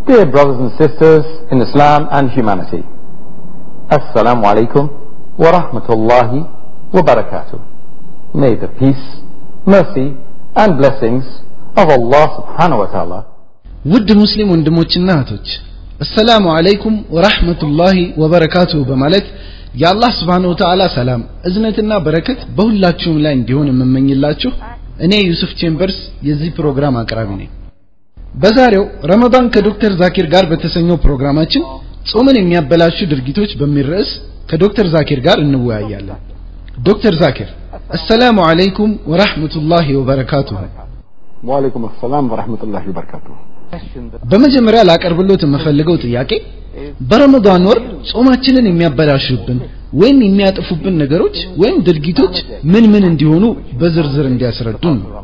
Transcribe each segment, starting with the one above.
Dear brothers and sisters in Islam and humanity, Assalamu alaikum wa rahmatullahi wa barakatuh. May the peace, mercy and blessings of Allah subhanahu wa ta'ala ውድ ሙስሊም ወንድሞችና እህቶች አሰላሙ አለይኩም ወራህመቱላሂ ወበረካቱሁ በማለት የአላህ ስብሓን ወተዓላ ሰላም እዝነትና በረከት በሁላችሁም ላይ እንዲሆን የምመኝላችሁ እኔ ዩሱፍ ቼምበርስ የዚህ ፕሮግራም አቅራቢ ነኝ በዛሬው ረመዳን ከዶክተር ዛኪር ጋር በተሰኘው ፕሮግራማችን ጾምን የሚያበላሹ ድርጊቶች በሚል ርዕስ ከዶክተር ዛኪር ጋር እንወያያለን ዶክተር ዛኪር አሰላሙ አለይኩም ወራህመቱላሂ ወበረካቱሁ Wa alaikum assalam wa rahmatullahi wa barakatuh. በመጀመሪያ ላቀርብሎት የምፈልገው ጥያቄ በረመዳን ወር ጾማችንን የሚያበላሹብን ወይም የሚያጠፉብን ነገሮች ወይም ድርጊቶች ምን ምን እንዲሆኑ በዝርዝር እንዲያስረዱን ነው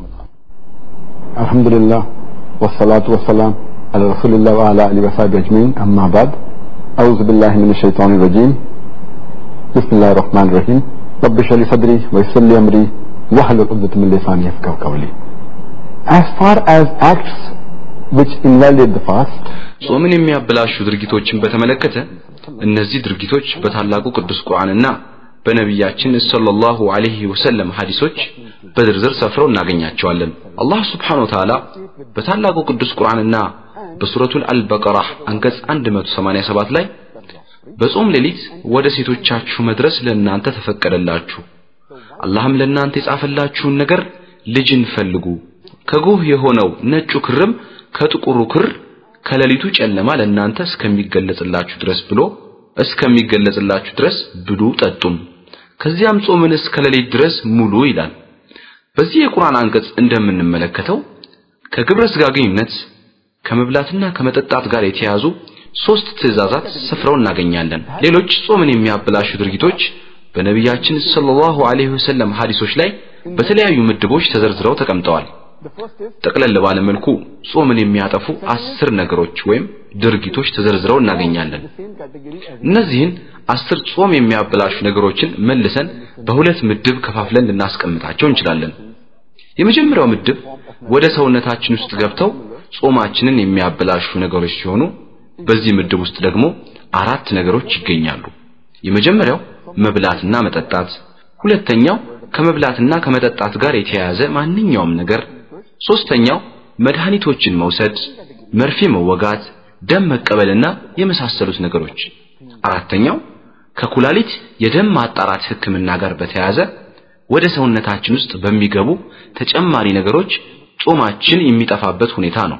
Alhamdulillah والصلاة والسلام على رسول الله وعلى آله وصحبه أجمعين أما بعد أعوذ بالله من الشيطان الرجيم بسم الله الرحمن الرحيم رب اشرح لي صدري ويسر لي أمري واحلل عقدة من لساني يفقهوا قولي As far as acts which invalidate the fast ጾምን የሚያበላሹ ድርጊቶችን በተመለከተ እነዚህ ድርጊቶች በታላቁ ቅዱስ ቁርአንና በነቢያችን ሰለላሁ ዐለይሂ ወሰለም ሐዲሶች በዝርዝር ሰፍረው እናገኛቸዋለን። አላህ ሱብሓነሁ ወተዓላ በታላቁ ቅዱስ ቁርአንና በሱረቱል አልበቀራ አንቀጽ 187 ላይ በጾም ሌሊት ወደ ሴቶቻችሁ መድረስ ለእናንተ ተፈቀደላችሁ፣ አላህም ለእናንተ የጻፈላችሁን ነገር ልጅን ፈልጉ፣ ከጎህ የሆነው ነጩ ክርም ከጥቁሩ ክር ከሌሊቱ ጨለማ ለእናንተ እስከሚገለጽላችሁ ድረስ ብሎ እስከሚገለጽላችሁ ድረስ ብሉ ጠጡም፣ ከዚያም ጾምን እስከ ሌሊት ድረስ ሙሉ ይላል። በዚህ የቁርአን አንቀጽ እንደምንመለከተው ከግብረ ሥጋ ግንኙነት ከመብላትና ከመጠጣት ጋር የተያዙ ሶስት ትእዛዛት ሰፍረው እናገኛለን። ሌሎች ጾምን የሚያበላሹ ድርጊቶች በነቢያችን ሰለላሁ ዐለይሂ ወሰለም ሐዲሶች ላይ በተለያዩ ምድቦች ተዘርዝረው ተቀምጠዋል። ጠቅለል ባለ መልኩ ጾምን የሚያጠፉ አስር ነገሮች ወይም ድርጊቶች ተዘርዝረው እናገኛለን። እነዚህን አስር ጾም የሚያበላሹ ነገሮችን መልሰን በሁለት ምድብ ከፋፍለን ልናስቀምጣቸው እንችላለን። የመጀመሪያው ምድብ ወደ ሰውነታችን ውስጥ ገብተው ጾማችንን የሚያበላሹ ነገሮች ሲሆኑ በዚህ ምድብ ውስጥ ደግሞ አራት ነገሮች ይገኛሉ። የመጀመሪያው መብላትና መጠጣት፣ ሁለተኛው ከመብላትና ከመጠጣት ጋር የተያያዘ ማንኛውም ነገር ሶስተኛው መድኃኒቶችን መውሰድ፣ መርፌ መወጋት፣ ደም መቀበልና የመሳሰሉት ነገሮች። አራተኛው ከኩላሊት የደም ማጣራት ሕክምና ጋር በተያያዘ ወደ ሰውነታችን ውስጥ በሚገቡ ተጨማሪ ነገሮች ጾማችን የሚጠፋበት ሁኔታ ነው።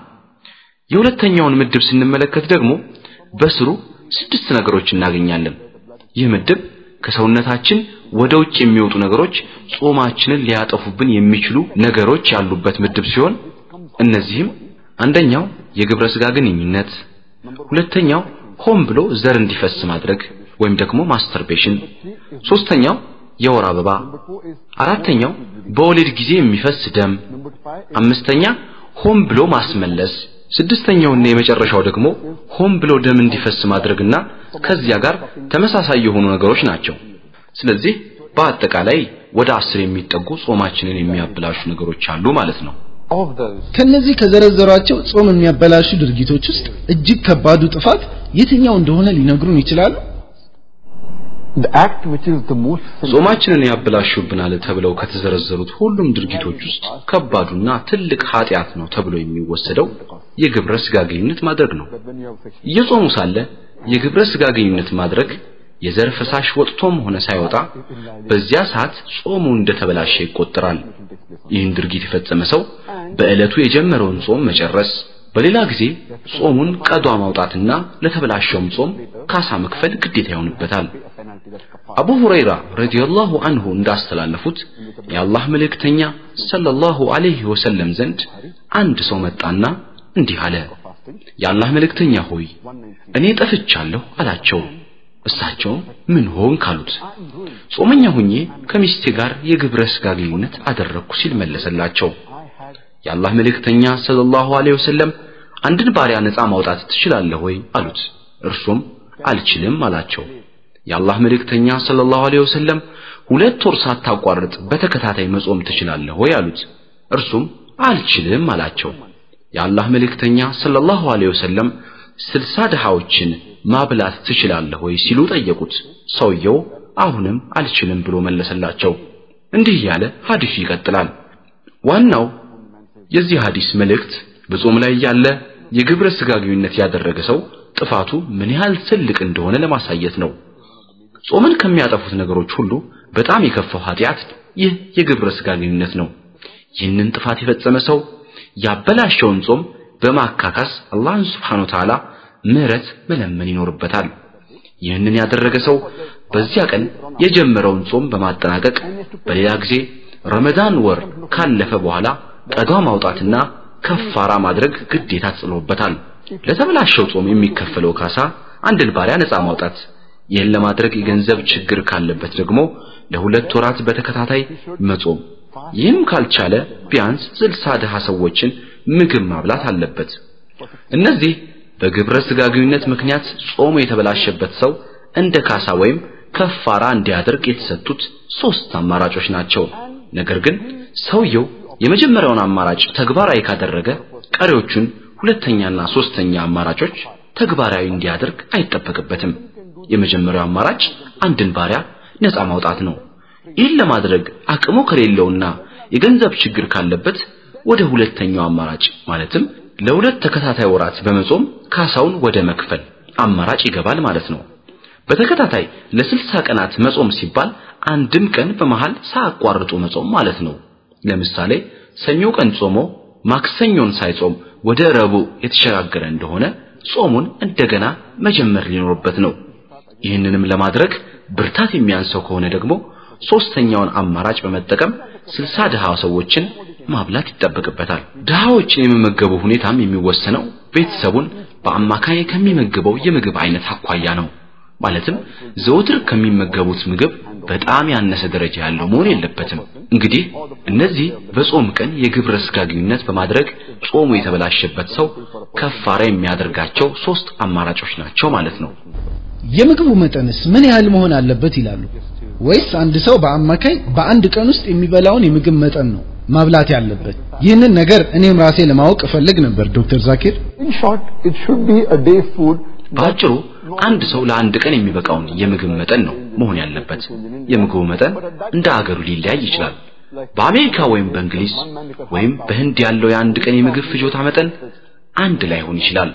የሁለተኛውን ምድብ ስንመለከት ደግሞ በስሩ ስድስት ነገሮች እናገኛለን። ይህ ምድብ ከሰውነታችን ወደ ውጭ የሚወጡ ነገሮች ጾማችንን ሊያጠፉብን የሚችሉ ነገሮች ያሉበት ምድብ ሲሆን እነዚህም አንደኛው የግብረ ሥጋ ግንኙነት፣ ሁለተኛው ሆን ብሎ ዘር እንዲፈስ ማድረግ ወይም ደግሞ ማስተርቤሽን፣ ሶስተኛው የወር አበባ፣ አራተኛው በወሊድ ጊዜ የሚፈስ ደም፣ አምስተኛ ሆን ብሎ ማስመለስ፣ ስድስተኛውና የመጨረሻው ደግሞ ሆን ብሎ ደም እንዲፈስ ማድረግና ከዚያ ጋር ተመሳሳይ የሆኑ ነገሮች ናቸው። ስለዚህ በአጠቃላይ ወደ አስር የሚጠጉ ጾማችንን የሚያበላሹ ነገሮች አሉ ማለት ነው። of those ከነዚህ ከዘረዘሯቸው ጾም የሚያበላሹ ድርጊቶች ውስጥ እጅግ ከባዱ ጥፋት የትኛው እንደሆነ ሊነግሩን ይችላሉ? the act which is the most sinful ጾማችንን ያበላሹብናል ተብለው ከተዘረዘሩት ሁሉም ድርጊቶች ውስጥ ከባዱና ትልቅ ኃጢአት ነው ተብሎ የሚወሰደው የግብረ ሥጋ ግንኙነት ማድረግ ነው። when you have sex እየጾሙ ሳለ የግብረ ሥጋ ግንኙነት ማድረግ የዘር ፈሳሽ ወጥቶም ሆነ ሳይወጣ በዚያ ሰዓት ጾሙ እንደተበላሸ ይቆጠራል። ይህን ድርጊት የፈጸመ ሰው በዕለቱ የጀመረውን ጾም መጨረስ፣ በሌላ ጊዜ ጾሙን ቀዷ ማውጣትና ለተበላሸውም ጾም ካሳ መክፈል ግዴታ ይሆንበታል። አቡ ሁረይራ ረዲየላሁ አንሁ እንዳስተላለፉት የአላህ መልእክተኛ ሰለላሁ ዐለይሂ ወሰለም ዘንድ አንድ ሰው መጣና እንዲህ አለ፣ የአላህ መልእክተኛ ሆይ እኔ ጠፍቻለሁ አላቸው። እሳቸውም ምን ሆን ካሉት ጾመኛ ሁኜ ከሚስቴ ጋር የግብረ ሥጋ ግንኙነት አደረግኩ ሲል መለሰላቸው። የአላህ መልእክተኛ ሰለላሁ ዐለይሂ ወሰለም አንድን ባሪያ ነፃ ማውጣት ትችላለህ ወይ አሉት። እርሱም አልችልም አላቸው። የአላህ መልእክተኛ ሰለላሁ ዐለይሂ ወሰለም ሁለት ወር ሳታቋርጥ በተከታታይ መጾም ትችላለህ ወይ አሉት። እርሱም አልችልም አላቸው። የአላህ መልእክተኛ ሰለላሁ ዐለይሂ ወሰለም ስልሳ ድሃዎችን ማብላት ትችላለህ ወይ ሲሉ ጠየቁት። ሰውየው አሁንም አልችልም ብሎ መለሰላቸው። እንዲህ እያለ ሐዲሱ ይቀጥላል። ዋናው የዚህ ሐዲስ መልእክት በጾም ላይ ያለ የግብረ ሥጋ ግንኙነት ያደረገ ሰው ጥፋቱ ምን ያህል ትልቅ እንደሆነ ለማሳየት ነው። ጾምን ከሚያጠፉት ነገሮች ሁሉ በጣም የከፋው ኃጢአት ይህ የግብረ ሥጋ ግንኙነት ነው። ይህንን ጥፋት የፈጸመ ሰው ያበላሸውን ጾም በማካካስ አላህን ሱብሓነሁ ወተዓላ ምህረት መለመን ይኖርበታል። ይህንን ያደረገ ሰው በዚያ ቀን የጀመረውን ጾም በማጠናቀቅ በሌላ ጊዜ ረመዳን ወር ካለፈ በኋላ ቀዷ ማውጣትና ከፋራ ማድረግ ግዴታ ተጥሎበታል። ለተበላሸው ጾም የሚከፈለው ካሳ አንድን ባሪያ ነፃ ማውጣት፣ ይህን ለማድረግ የገንዘብ ችግር ካለበት ደግሞ ለሁለት ወራት በተከታታይ መጾም፣ ይህም ካልቻለ ቢያንስ ስልሳ ድሃ ሰዎችን ምግብ ማብላት አለበት። እነዚህ በግብረ ሥጋ ግንኙነት ምክንያት ጾሙ የተበላሸበት ሰው እንደ ካሳ ወይም ከፋራ እንዲያደርግ የተሰጡት ሶስት አማራጮች ናቸው። ነገር ግን ሰውየው የመጀመሪያውን አማራጭ ተግባራዊ ካደረገ ቀሪዎቹን ሁለተኛና ሶስተኛ አማራጮች ተግባራዊ እንዲያደርግ አይጠበቅበትም። የመጀመሪያው አማራጭ አንድን ባሪያ ነፃ ማውጣት ነው። ይህን ለማድረግ አቅሙ ከሌለውና የገንዘብ ችግር ካለበት ወደ ሁለተኛው አማራጭ ማለትም ለሁለት ተከታታይ ወራት በመጾም ካሳውን ወደ መክፈል አማራጭ ይገባል ማለት ነው። በተከታታይ ለስልሳ ቀናት መጾም ሲባል አንድም ቀን በመሃል ሳያቋርጡ መጾም ማለት ነው። ለምሳሌ ሰኞ ቀን ጾሞ ማክሰኞን ሳይጾም ወደ ረቡዕ የተሸጋገረ እንደሆነ ጾሙን እንደገና መጀመር ሊኖርበት ነው። ይህንንም ለማድረግ ብርታት የሚያንሰው ከሆነ ደግሞ ሶስተኛውን አማራጭ በመጠቀም ስልሳ ድሃ ሰዎችን ማብላት ይጠበቅበታል። ድሃዎችን የመመገቡ ሁኔታም የሚወሰነው ቤተሰቡን በአማካይ ከሚመግበው የምግብ አይነት አኳያ ነው። ማለትም ዘወትር ከሚመገቡት ምግብ በጣም ያነሰ ደረጃ ያለው መሆን የለበትም። እንግዲህ እነዚህ በጾም ቀን የግብረ ሥጋ ግንኙነት በማድረግ ጾሙ የተበላሸበት ሰው ከፋራ የሚያደርጋቸው ሶስት አማራጮች ናቸው ማለት ነው። የምግቡ መጠንስ ምን ያህል መሆን አለበት ይላሉ? ወይስ አንድ ሰው በአማካይ በአንድ ቀን ውስጥ የሚበላውን የምግብ መጠን ነው ማብላት ያለበት? ይህንን ነገር እኔም ራሴ ለማወቅ እፈልግ ነበር ዶክተር ዛኪር። In short, it should be a day's food. በአጭሩ አንድ ሰው ለአንድ ቀን የሚበቃውን የምግብ መጠን ነው መሆን ያለበት። የምግቡ መጠን እንደ አገሩ ሊለያይ ይችላል። በአሜሪካ ወይም በእንግሊዝ ወይም በህንድ ያለው የአንድ ቀን የምግብ ፍጆታ መጠን አንድ ላይሆን ይችላል።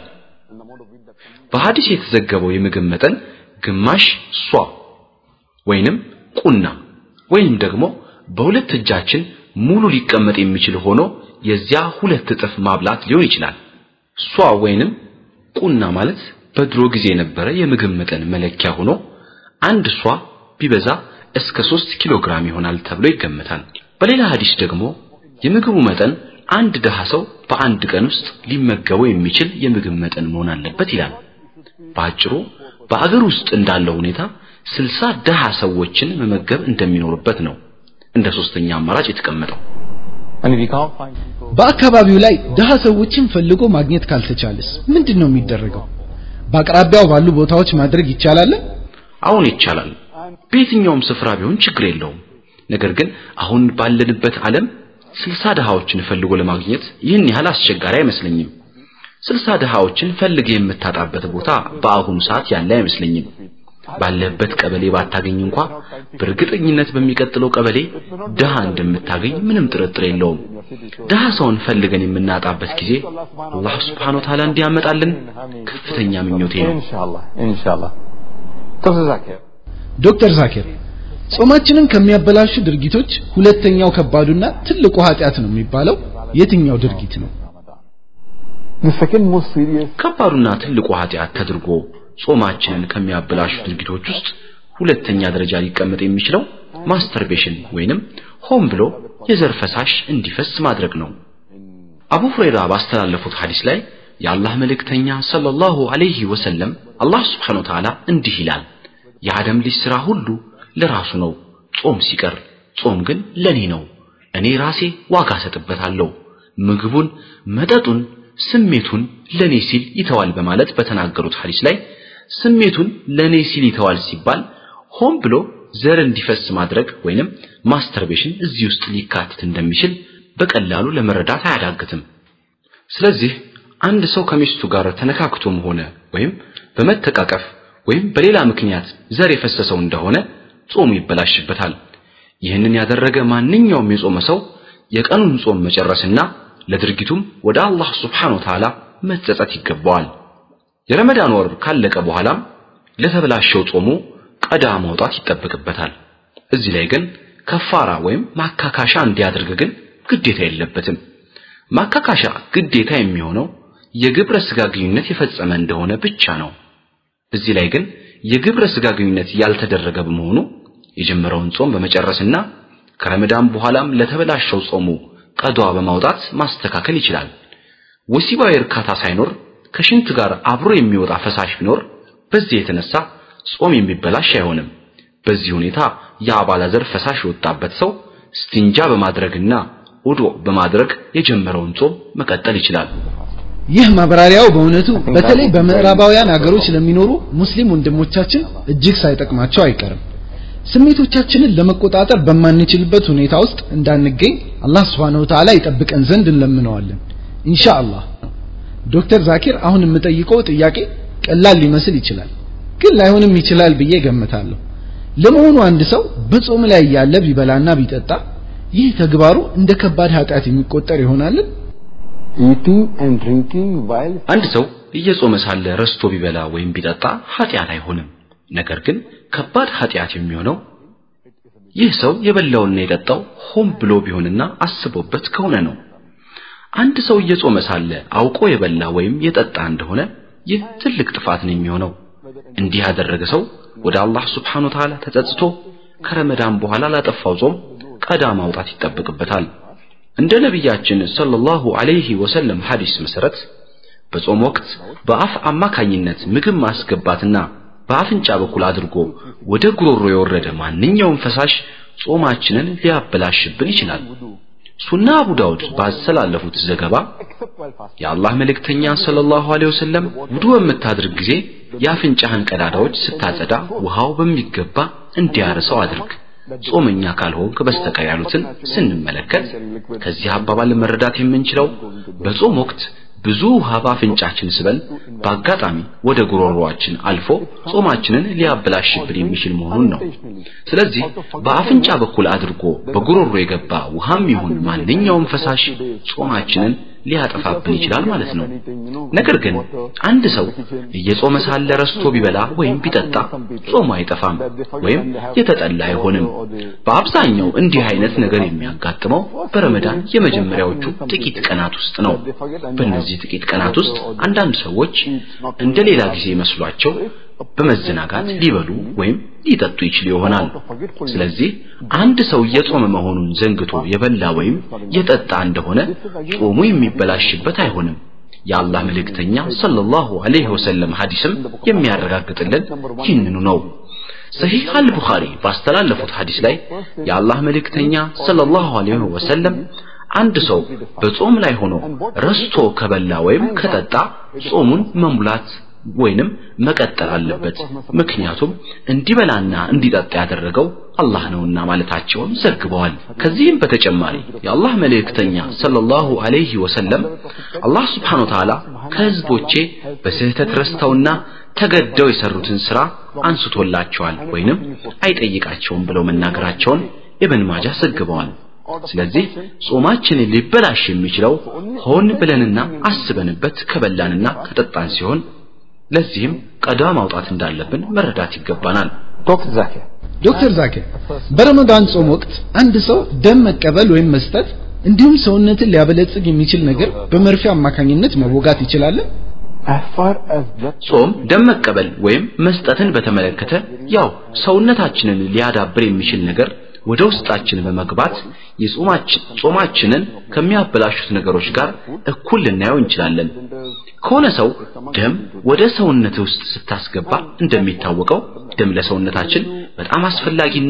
በሐዲስ የተዘገበው የምግብ መጠን ግማሽ ሷ ወይንም ቁና ወይንም ደግሞ በሁለት እጃችን ሙሉ ሊቀመጥ የሚችል ሆኖ የዚያ ሁለት እጥፍ ማብላት ሊሆን ይችላል። ሷ ወይንም ቁና ማለት በድሮ ጊዜ የነበረ የምግብ መጠን መለኪያ ሆኖ አንድ ሷ ቢበዛ እስከ 3 ኪሎ ግራም ይሆናል ተብሎ ይገመታል። በሌላ ሐዲስ ደግሞ የምግቡ መጠን አንድ ድሃ ሰው በአንድ ቀን ውስጥ ሊመገበው የሚችል የምግብ መጠን መሆን አለበት ይላል። በአጭሩ በአገር ውስጥ እንዳለው ሁኔታ ስልሳ ድሃ ሰዎችን መመገብ እንደሚኖርበት ነው እንደ ሶስተኛ አማራጭ የተቀመጠው። And if you can't find people, በአካባቢው ላይ ድሃ ሰዎችን ፈልጎ ማግኘት ካልተቻለስ ምንድን ነው የሚደረገው? በአቅራቢያው ባሉ ቦታዎች ማድረግ ይቻላል? አሁን ይቻላል። በየትኛውም ስፍራ ቢሆን ችግር የለውም። ነገር ግን አሁን ባለንበት ዓለም ስልሳ ድሃዎችን ፈልጎ ለማግኘት ይህን ያህል አስቸጋሪ አይመስለኝም። ስልሳ ድሃዎችን ፈልግ የምታጣበት ቦታ በአሁኑ ሰዓት ያለ አይመስለኝም። ባለበት ቀበሌ ባታገኝ እንኳ በእርግጠኝነት በሚቀጥለው ቀበሌ ድሃ እንደምታገኝ ምንም ጥርጥር የለውም። ድሃ ሰውን ፈልገን የምናጣበት ጊዜ አላህ Subhanahu Wa Ta'ala እንዲያመጣልን ከፍተኛ ምኞቴ ነው። inshallah, inshallah. Dr. Zakir. ዶክተር ዛኪር ጾማችንን ከሚያበላሹ ድርጊቶች ሁለተኛው ከባዱና ትልቁ ኃጢአት ነው የሚባለው የትኛው ድርጊት ነው? The second most serious ከባዱና ትልቁ ኃጢአት ተደርጎ ጾማችንን ከሚያበላሹ ድርጊቶች ውስጥ ሁለተኛ ደረጃ ሊቀመጥ የሚችለው ማስተርቤሽን ወይንም ሆን ብሎ የዘር ፈሳሽ እንዲፈስ ማድረግ ነው። አቡ ሁረይራ ባስተላለፉት ሐዲስ ላይ የአላህ መልእክተኛ ሰለላሁ ዐለይሂ ወሰለም አላህ Subhanahu Wa Ta'ala እንዲህ ይላል፣ የአደም ልጅ ሥራ ሁሉ ለራሱ ነው፣ ጾም ሲቀር ጾም ግን ለኔ ነው፣ እኔ ራሴ ዋጋ ሰጥበታለሁ። ምግቡን፣ መጠጡን፣ ስሜቱን ለኔ ሲል ይተዋል በማለት በተናገሩት ሐዲስ ላይ ስሜቱን ለኔ ሲል ይተዋል ሲባል ሆን ብሎ ዘር እንዲፈስ ማድረግ ወይንም ማስተርቤሽን እዚህ ውስጥ ሊካተት እንደሚችል በቀላሉ ለመረዳት አያዳግትም። ስለዚህ አንድ ሰው ከሚስቱ ጋር ተነካክቶም ሆነ ወይም በመተቃቀፍ ወይም በሌላ ምክንያት ዘር የፈሰሰው እንደሆነ ጾሙ ይበላሽበታል። ይህንን ያደረገ ማንኛውም የጾመ ሰው የቀኑን ጾም መጨረስና ለድርጊቱም ወደ አላህ ሱብሓነሁ ወተዓላ መጸጸት ይገባዋል። የረመዳን ወር ካለቀ በኋላም ለተበላሸው ጾሙ ቀዳ ማውጣት ይጠበቅበታል። እዚህ ላይ ግን ከፋራ ወይም ማካካሻ እንዲያደርግ ግን ግዴታ የለበትም። ማካካሻ ግዴታ የሚሆነው የግብረ ስጋ ግንኙነት የፈጸመ እንደሆነ ብቻ ነው። እዚህ ላይ ግን የግብረ ስጋ ግንኙነት ያልተደረገ በመሆኑ የጀመረውን ጾም በመጨረስና ከረመዳን በኋላም ለተበላሸው ጾሙ ቀዷ በማውጣት ማስተካከል ይችላል። ወሲባዊ እርካታ ሳይኖር ከሽንት ጋር አብሮ የሚወጣ ፈሳሽ ቢኖር በዚህ የተነሳ ጾም የሚበላሽ አይሆንም። በዚህ ሁኔታ የአባላዘር ፈሳሽ የወጣበት ሰው ስቲንጃ በማድረግና ውዱእ በማድረግ የጀመረውን ጾም መቀጠል ይችላል። ይህ ማብራሪያው በእውነቱ በተለይ በምዕራባውያን አገሮች ለሚኖሩ ሙስሊም ወንድሞቻችን እጅግ ሳይጠቅማቸው አይቀርም። ስሜቶቻችንን ለመቆጣጠር በማንችልበት ሁኔታ ውስጥ እንዳንገኝ አላህ Subhanahu Wa Ta'ala ይጠብቀን ዘንድ እንለምነዋለን ኢንሻአላህ። ዶክተር ዛኪር አሁን የምጠይቀው ጥያቄ ቀላል ሊመስል ይችላል፣ ግን ላይሆንም ይችላል ብዬ ገምታለሁ። ለመሆኑ አንድ ሰው በጾም ላይ ያለ ቢበላና ቢጠጣ ይህ ተግባሩ እንደ ከባድ ኃጢአት የሚቆጠር ይሆናልን? eating and drinking while አንድ ሰው እየጾመ ሳለ ረስቶ ቢበላ ወይም ቢጠጣ ኃጢአት አይሆንም። ነገር ግን ከባድ ኃጢአት የሚሆነው ይህ ሰው የበላውና የጠጣው ሆን ብሎ ቢሆንና አስቦበት ከሆነ ነው። አንድ ሰው እየጾመ ሳለ አውቆ የበላ ወይም የጠጣ እንደሆነ ይህ ትልቅ ጥፋት ነው የሚሆነው። እንዲህ ያደረገ ሰው ወደ አላህ Subhanahu Wa Ta'ala ተጸጽቶ ከረመዳን በኋላ ላጠፋው ጾም ቀዳ ማውጣት ይጠበቅበታል። እንደ ነቢያችን ሰለላሁ ዐለይሂ ወሰለም ሐዲስ መሰረት በጾም ወቅት በአፍ አማካኝነት ምግብ ማስገባትና በአፍንጫ በኩል አድርጎ ወደ ጉሮሮ የወረደ ማንኛውም ፈሳሽ ጾማችንን ሊያበላሽብን ይችላል። ሱና አቡ ዳውድ ባስተላለፉት ዘገባ የአላህ መልእክተኛ ሰለላሁ ዐለይሂ ወሰለም ውዱ በምታድርግ ጊዜ የአፍንጫህን ቀዳዳዎች ስታጸዳ ውሃው በሚገባ እንዲያርሰው አድርግ ጾመኛ ካልሆንክ በስተቀር ያሉትን ስንመለከት ከዚህ አባባል መረዳት የምንችለው በጾም ወቅት ብዙ ውሃ በአፍንጫችን ስበን በአጋጣሚ ወደ ጉሮሮአችን አልፎ ጾማችንን ሊያበላሽብን የሚችል መሆኑን ነው። ስለዚህ በአፍንጫ በኩል አድርጎ በጉሮሮ የገባ ውሃም ይሁን ማንኛውም ፈሳሽ ጾማችንን ሊያጠፋብን ይችላል ማለት ነው። ነገር ግን አንድ ሰው እየጾመ ሳለ ረስቶ ቢበላ ወይም ቢጠጣ ጾሙ አይጠፋም ወይም የተጠላ አይሆንም። በአብዛኛው እንዲህ አይነት ነገር የሚያጋጥመው በረመዳን የመጀመሪያዎቹ ጥቂት ቀናት ውስጥ ነው። በእነዚህ ጥቂት ቀናት ውስጥ አንዳንድ ሰዎች እንደ ሌላ ጊዜ መስሏቸው በመዘናጋት ሊበሉ ወይም ሊጠጡ ይችሉ ይሆናል። ስለዚህ አንድ ሰው የጾመ መሆኑን ዘንግቶ የበላ ወይም የጠጣ እንደሆነ ጾሙ የሚበላሽበት አይሆንም። የአላህ መልእክተኛ ሰለላሁ ዐለይሂ ወሰለም ሐዲስም የሚያረጋግጥልን ይህንኑ ነው። ሰሂህ አል-ቡኻሪ ባስተላለፉት ሐዲስ ላይ የአላህ መልእክተኛ ሰለላሁ ዐለይሂ ወሰለም አንድ ሰው በጾም ላይ ሆኖ ረስቶ ከበላ ወይም ከጠጣ ጾሙን መሙላት ወይንም መቀጠል አለበት። ምክንያቱም እንዲበላና እንዲጠጣ ያደረገው አላህ ነውና ማለታቸውን ዘግበዋል። ከዚህም በተጨማሪ የአላህ መልእክተኛ ሰለላሁ ዐለይሂ ወሰለም አላህ Subhanahu Wa Ta'ala ከህዝቦቼ በስህተት ረስተውና ተገደው የሰሩትን ስራ አንስቶላቸዋል ወይንም አይጠይቃቸውም ብለው መናገራቸውን ኢብን ማጃህ ዘግበዋል። ስለዚህ ጾማችን ሊበላሽ የሚችለው ሆን ብለንና አስበንበት ከበላንና ከጠጣን ሲሆን ለዚህም ቀዳ ማውጣት እንዳለብን መረዳት ይገባናል። ዶክተር ዛኪር ዶክተር ዛኪር በረመዳን ጾም ወቅት አንድ ሰው ደም መቀበል ወይም መስጠት እንዲሁም ሰውነትን ሊያበለጽግ የሚችል ነገር በመርፌ አማካኝነት መወጋት ይችላል? as far as that ጾም ደም መቀበል ወይም መስጠትን በተመለከተ ያው ሰውነታችንን ሊያዳብር የሚችል ነገር ወደ ውስጣችን በመግባት የጾማችን ጾማችንን ከሚያበላሹት ነገሮች ጋር እኩል ልናየው እንችላለን። ከሆነ ሰው ደም ወደ ሰውነት ውስጥ ስታስገባ እንደሚታወቀው ደም ለሰውነታችን በጣም አስፈላጊና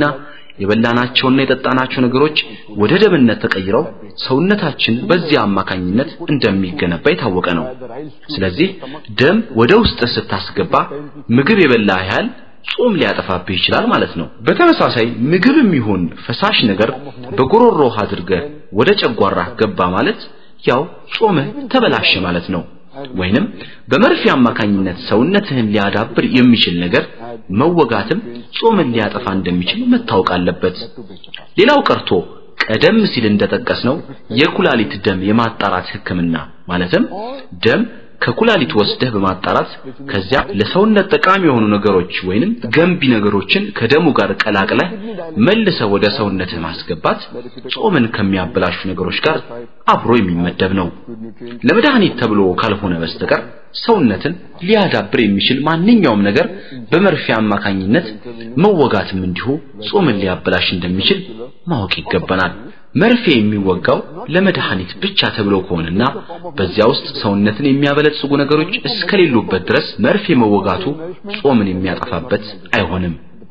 የበላናቸውና የጠጣናቸው ነገሮች ወደ ደምነት ተቀይረው ሰውነታችን በዚያ አማካኝነት እንደሚገነባ የታወቀ ነው። ስለዚህ ደም ወደ ውስጥ ስታስገባ ምግብ የበላ ያህል ጾም ሊያጠፋብህ ይችላል ማለት ነው። በተመሳሳይ ምግብም ይሁን ፈሳሽ ነገር በጉሮሮህ አድርገህ ወደ ጨጓራህ ገባ ማለት ያው ጾምህ ተበላሸ ማለት ነው። ወይንም በመርፌ አማካኝነት ሰውነትህን ሊያዳብር የሚችል ነገር መወጋትም ጾምን ሊያጠፋ እንደሚችል መታወቅ አለበት። ሌላው ቀርቶ ቀደም ሲል እንደጠቀስነው የኩላሊት ደም የማጣራት ሕክምና ማለትም ደም ከኩላሊት ወስደህ በማጣራት ከዚያ ለሰውነት ጠቃሚ የሆኑ ነገሮች ወይንም ገንቢ ነገሮችን ከደሙ ጋር ቀላቅለህ መልሰህ ወደ ሰውነትህ ማስገባት ጾምን ከሚያበላሹ ነገሮች ጋር አብሮ የሚመደብ ነው። ለመድኃኒት ተብሎ ካልሆነ በስተቀር ሰውነትን ሊያዳብር የሚችል ማንኛውም ነገር በመርፌ አማካኝነት መወጋትም እንዲሁ ጾምን ሊያበላሽ እንደሚችል ማወቅ ይገባናል። መርፌ የሚወጋው ለመድኃኒት ብቻ ተብሎ ከሆነና በዚያ ውስጥ ሰውነትን የሚያበለጽጉ ነገሮች እስከሌሉበት ድረስ መርፌ መወጋቱ ጾምን የሚያጠፋበት አይሆንም።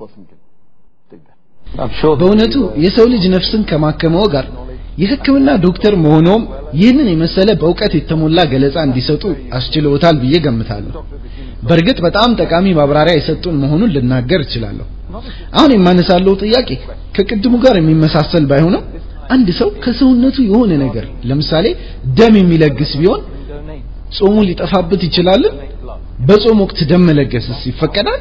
በእውነቱ የሰው ልጅ ነፍስን ከማከመው ጋር የሕክምና ዶክተር መሆኖም ይህንን የመሰለ በእውቀት የተሞላ ገለጻ እንዲሰጡ አስችለውታል ብዬ ገምታለሁ። በእርግጥ በጣም ጠቃሚ ማብራሪያ የሰጡን መሆኑን ልናገር እችላለሁ። አሁን የማነሳለው ጥያቄ ከቅድሙ ጋር የሚመሳሰል ባይሆንም አንድ ሰው ከሰውነቱ የሆነ ነገር ለምሳሌ ደም የሚለግስ ቢሆን ጾሙ ሊጠፋበት ይችላል? በጾም ወቅት ደም መለገስስ ይፈቀዳል?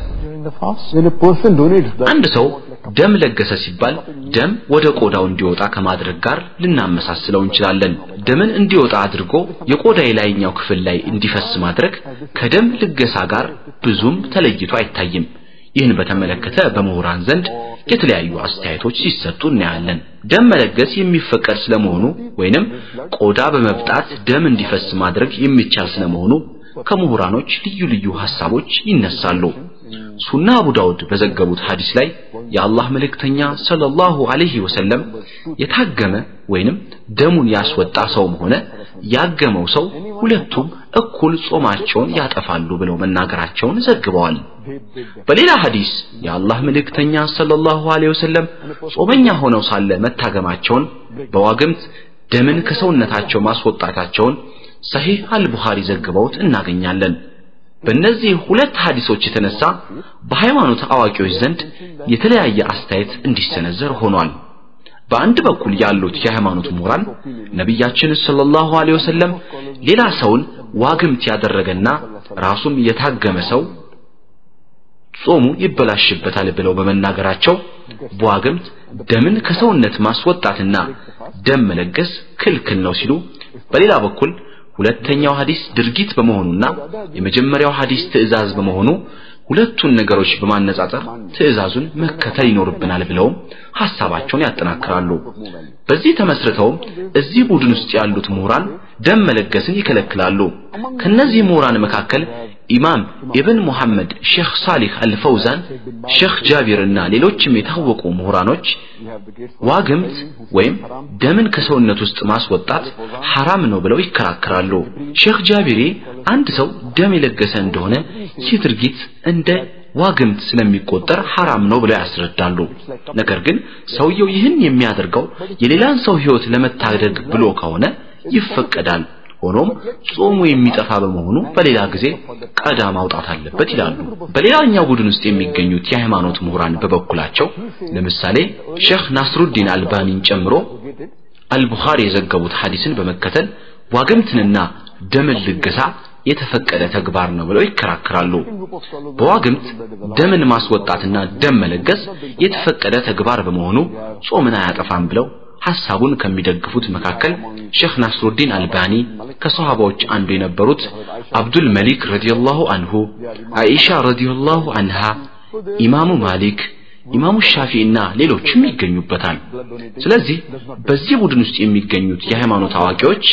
አንድ ሰው ደም ለገሰ ሲባል ደም ወደ ቆዳው እንዲወጣ ከማድረግ ጋር ልናመሳስለው እንችላለን። ደምን እንዲወጣ አድርጎ የቆዳ የላይኛው ክፍል ላይ እንዲፈስ ማድረግ ከደም ልገሳ ጋር ብዙም ተለይቶ አይታይም። ይህን በተመለከተ በምሁራን ዘንድ የተለያዩ አስተያየቶች ሲሰጡ እናያለን። ደም መለገስ የሚፈቀድ ስለመሆኑ ወይንም ቆዳ በመብጣት ደም እንዲፈስ ማድረግ የሚቻል ስለመሆኑ ከምሁራኖች ልዩ ልዩ ሐሳቦች ይነሳሉ። ሱና አቡ ዳውድ በዘገቡት ሐዲስ ላይ የአላህ መልእክተኛ ሰለላሁ ዐለይሂ ወሰለም የታገመ ወይንም ደሙን ያስወጣ ሰውም ሆነ ያገመው ሰው ሁለቱም እኩል ጾማቸውን ያጠፋሉ ብለው መናገራቸውን ዘግበዋል። በሌላ ሐዲስ የአላህ መልእክተኛ ሰለላሁ ዐለይሂ ወሰለም ጾመኛ ሆነው ሳለ መታገማቸውን በዋግምት ደምን ከሰውነታቸው ማስወጣታቸውን ሰሂህ አልቡኻሪ ዘግበውት እናገኛለን። በእነዚህ ሁለት ሐዲሶች የተነሳ በሃይማኖት አዋቂዎች ዘንድ የተለያየ አስተያየት እንዲሰነዘር ሆኗል። በአንድ በኩል ያሉት የሃይማኖት ምሁራን ነቢያችን ሰለላሁ ዐለይሂ ወሰለም ሌላ ሰውን ዋግምት ያደረገና ራሱም የታገመ ሰው ጾሙ ይበላሽበታል ብለው በመናገራቸው በዋግምት ደምን ከሰውነት ማስወጣትና ደም መለገስ ክልክል ነው ሲሉ፣ በሌላ በኩል ሁለተኛው ሐዲስ ድርጊት በመሆኑና የመጀመሪያው ሐዲስ ትዕዛዝ በመሆኑ ሁለቱን ነገሮች በማነጻጸር ትዕዛዙን መከተል ይኖርብናል ብለውም ሐሳባቸውን ያጠናክራሉ። በዚህ ተመስርተውም እዚህ ቡድን ውስጥ ያሉት ምሁራን ደም መለገስን ይከለክላሉ። ከነዚህ ምሁራን መካከል ኢማም ኢብን ሙሐመድ፣ ሼኽ ሳሊህ አልፈውዛን፣ ሼኽ ጃቢር እና ሌሎችም የታወቁ ምሁራኖች ዋግምት ወይም ደምን ከሰውነት ውስጥ ማስወጣት ሐራም ነው ብለው ይከራከራሉ። ሼኽ ጃቢሪ አንድ ሰው ደም የለገሰ እንደሆነ ይህ ድርጊት እንደ ዋግምት ስለሚቆጠር ሐራም ነው ብለው ያስረዳሉ። ነገር ግን ሰውየው ይህን የሚያደርገው የሌላን ሰው ሕይወት ለመታደግ ብሎ ከሆነ ይፈቀዳል። ሆኖም ጾሙ የሚጠፋ በመሆኑ በሌላ ጊዜ ቀዳ ማውጣት አለበት ይላሉ። በሌላኛው ቡድን ውስጥ የሚገኙት የሃይማኖት ምሁራን በበኩላቸው ለምሳሌ ሼኽ ናስሩዲን አልባኒን ጨምሮ አልቡኻሪ የዘገቡት ሐዲስን በመከተል ዋግምትንና ደምን ልገሳ የተፈቀደ ተግባር ነው ብለው ይከራከራሉ። በዋግምት ደምን ማስወጣትና ደም መለገስ የተፈቀደ ተግባር በመሆኑ ጾምን አያጠፋም ብለው ሐሳቡን ከሚደግፉት መካከል ሼኽ ናስሩዲን አልባኒ ከሰሃባዎች አንዱ የነበሩት አብዱል መሊክ ረዲየላሁ አንሁ፣ አይሻ ረዲየላሁ አንሃ፣ ኢማሙ ማሊክ፣ ኢማሙ ሻፊዒና ሌሎችም ይገኙበታል። ስለዚህ በዚህ ቡድን ውስጥ የሚገኙት የሃይማኖት አዋቂዎች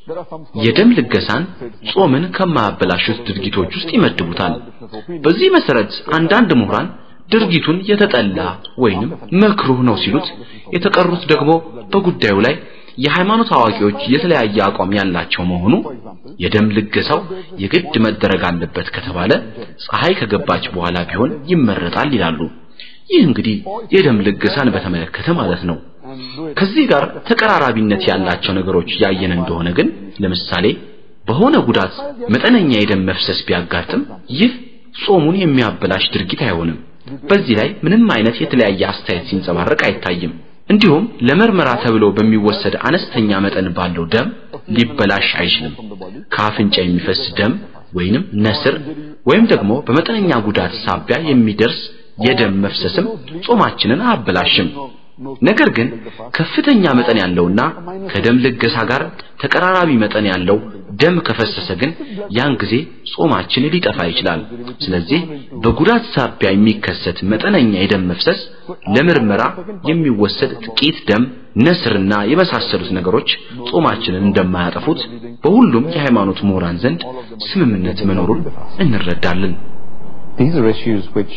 የደም ልገሳን ጾምን ከማያበላሹት ድርጊቶች ውስጥ ይመድቡታል። በዚህ መሰረት አንዳንድ ምሁራን ድርጊቱን የተጠላ ወይንም መክሩህ ነው ሲሉት፣ የተቀሩት ደግሞ በጉዳዩ ላይ የሃይማኖት አዋቂዎች የተለያየ አቋም ያላቸው መሆኑ የደም ልገሳው የግድ መደረግ አለበት ከተባለ ፀሐይ ከገባች በኋላ ቢሆን ይመረጣል ይላሉ። ይህ እንግዲህ የደም ልገሳን በተመለከተ ማለት ነው። ከዚህ ጋር ተቀራራቢነት ያላቸው ነገሮች ያየን እንደሆነ ግን ለምሳሌ በሆነ ጉዳት መጠነኛ የደም መፍሰስ ቢያጋጥም ይህ ጾሙን የሚያበላሽ ድርጊት አይሆንም። በዚህ ላይ ምንም አይነት የተለያየ አስተያየት ሲንጸባረቅ አይታይም። እንዲሁም ለምርመራ ተብሎ በሚወሰድ አነስተኛ መጠን ባለው ደም ሊበላሽ አይችልም። ከአፍንጫ የሚፈስ ደም ወይንም ነስር ወይም ደግሞ በመጠነኛ ጉዳት ሳቢያ የሚደርስ የደም መፍሰስም ጾማችንን አያበላሽም። ነገር ግን ከፍተኛ መጠን ያለውና ከደም ልገሳ ጋር ተቀራራቢ መጠን ያለው ደም ከፈሰሰ ግን ያን ጊዜ ጾማችን ሊጠፋ ይችላል። ስለዚህ በጉዳት ሳቢያ የሚከሰት መጠነኛ የደም መፍሰስ ለምርመራ የሚወሰድ ጥቂት ደም፣ ነስርና የመሳሰሉት ነገሮች ጾማችንን እንደማያጠፉት በሁሉም የሃይማኖት ምሁራን ዘንድ ስምምነት መኖሩን እንረዳለን። These are issues which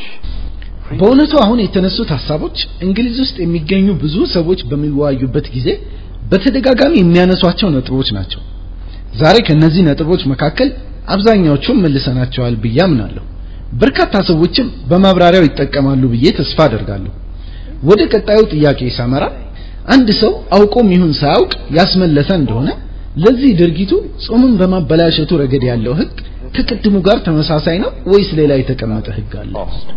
በእውነቱ አሁን የተነሱት ሀሳቦች እንግሊዝ ውስጥ የሚገኙ ብዙ ሰዎች በሚወያዩበት ጊዜ በተደጋጋሚ የሚያነሷቸው ነጥቦች ናቸው። ዛሬ ከነዚህ ነጥቦች መካከል አብዛኛዎቹን መልሰናቸዋል ብዬ አምናለሁ። በርካታ ሰዎችም በማብራሪያው ይጠቀማሉ ብዬ ተስፋ አደርጋለሁ። ወደ ቀጣዩ ጥያቄ ሳመራ አንድ ሰው አውቆም ይሁን ሳያውቅ ያስመለሰ እንደሆነ ለዚህ ድርጊቱ ጾምን በማበላሸቱ ረገድ ያለው ህግ ከቅድሙ ጋር ተመሳሳይ ነው ወይስ ሌላ የተቀመጠ ህግ አለ?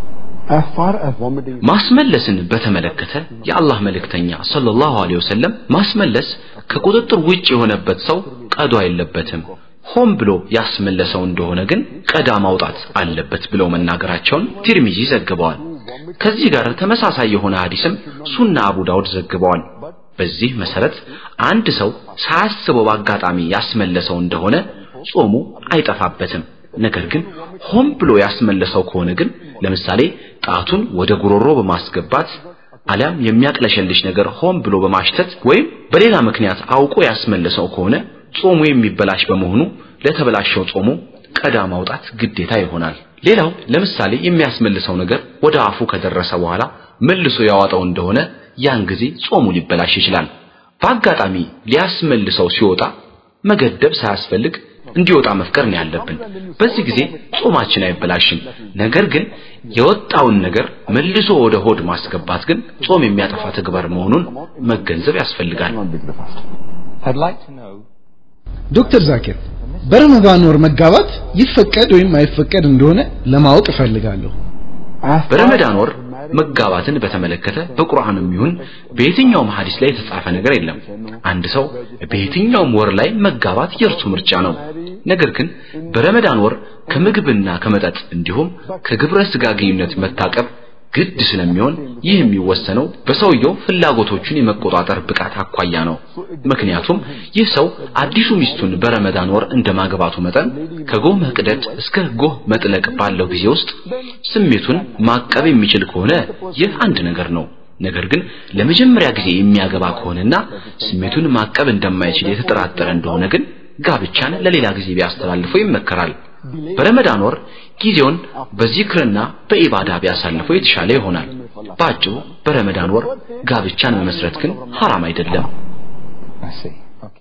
as far as vomiting ማስመለስን በተመለከተ የአላህ መልእክተኛ ሰለላሁ ዐለይሂ ወሰለም ማስመለስ ከቁጥጥር ውጭ የሆነበት ሰው ቀዶ የለበትም። ሆን ብሎ ያስመለሰው እንደሆነ ግን ቀዳ ማውጣት አለበት ብለው መናገራቸውን ቲርሚዚ ዘግበዋል። ከዚህ ጋር ተመሳሳይ የሆነ ሐዲስም ሱና አቡ ዳውድ ዘግበዋል። በዚህ መሰረት አንድ ሰው ሳያስበው በአጋጣሚ ያስመለሰው እንደሆነ ጾሙ አይጠፋበትም። ነገር ግን ሆን ብሎ ያስመለሰው ከሆነ ግን ለምሳሌ ጣቱን ወደ ጉሮሮ በማስገባት አሊያም የሚያቅለሸልሽ ነገር ሆን ብሎ በማሽተት ወይም በሌላ ምክንያት አውቆ ያስመለሰው ከሆነ ጾሙ የሚበላሽ በመሆኑ ለተበላሸው ጾሙ ቀዳ ማውጣት ግዴታ ይሆናል። ሌላው ለምሳሌ የሚያስመልሰው ነገር ወደ አፉ ከደረሰ በኋላ መልሶ ያዋጣው እንደሆነ ያን ጊዜ ጾሙ ሊበላሽ ይችላል። በአጋጣሚ ሊያስመልሰው ሲወጣ መገደብ ሳያስፈልግ እንዲወጣ መፍቀር ነው ያለብን። በዚህ ጊዜ ጾማችን አይበላሽም። ነገር ግን የወጣውን ነገር መልሶ ወደ ሆድ ማስገባት ግን ጾም የሚያጠፋ ተግባር መሆኑን መገንዘብ ያስፈልጋል። not break the fast. I'd like to know ዶክተር ዛኪር በረመዳን ወር መጋባት ይፈቀድ ወይም አይፈቀድ እንደሆነ ለማወቅ እፈልጋለሁ። As far በረመዳን ወር as marriage መጋባትን በተመለከተ በቁርአንም ይሁን በየትኛውም ሐዲስ ላይ የተጻፈ ነገር የለም። አንድ ሰው በየትኛውም ወር ላይ መጋባት የእርሱ ምርጫ ነው። ነገር ግን በረመዳን ወር ከምግብና ከመጠጥ እንዲሁም ከግብረ ስጋ ግንኙነት መታቀብ ግድ ስለሚሆን ይህ የሚወሰነው በሰውየው ፍላጎቶቹን የመቆጣጠር ብቃት አኳያ ነው። ምክንያቱም ይህ ሰው አዲሱ ሚስቱን በረመዳን ወር እንደማግባቱ መጠን ከጎህ መቅደድ እስከ ጎህ መጥለቅ ባለው ጊዜ ውስጥ ስሜቱን ማቀብ የሚችል ከሆነ ይህ አንድ ነገር ነው። ነገር ግን ለመጀመሪያ ጊዜ የሚያገባ ከሆነና ስሜቱን ማቀብ እንደማይችል የተጠራጠረ እንደሆነ ግን ጋብቻን ለሌላ ጊዜ ቢያስተላልፈው ይመከራል። በረመዳን ወር ጊዜውን በዚክርና በኢባዳ ቢያሳልፈው የተሻለ ይሆናል። በአጭሩ በረመዳን ወር ጋብቻን መመስረት ግን ሐራም አይደለም። I see. Okay.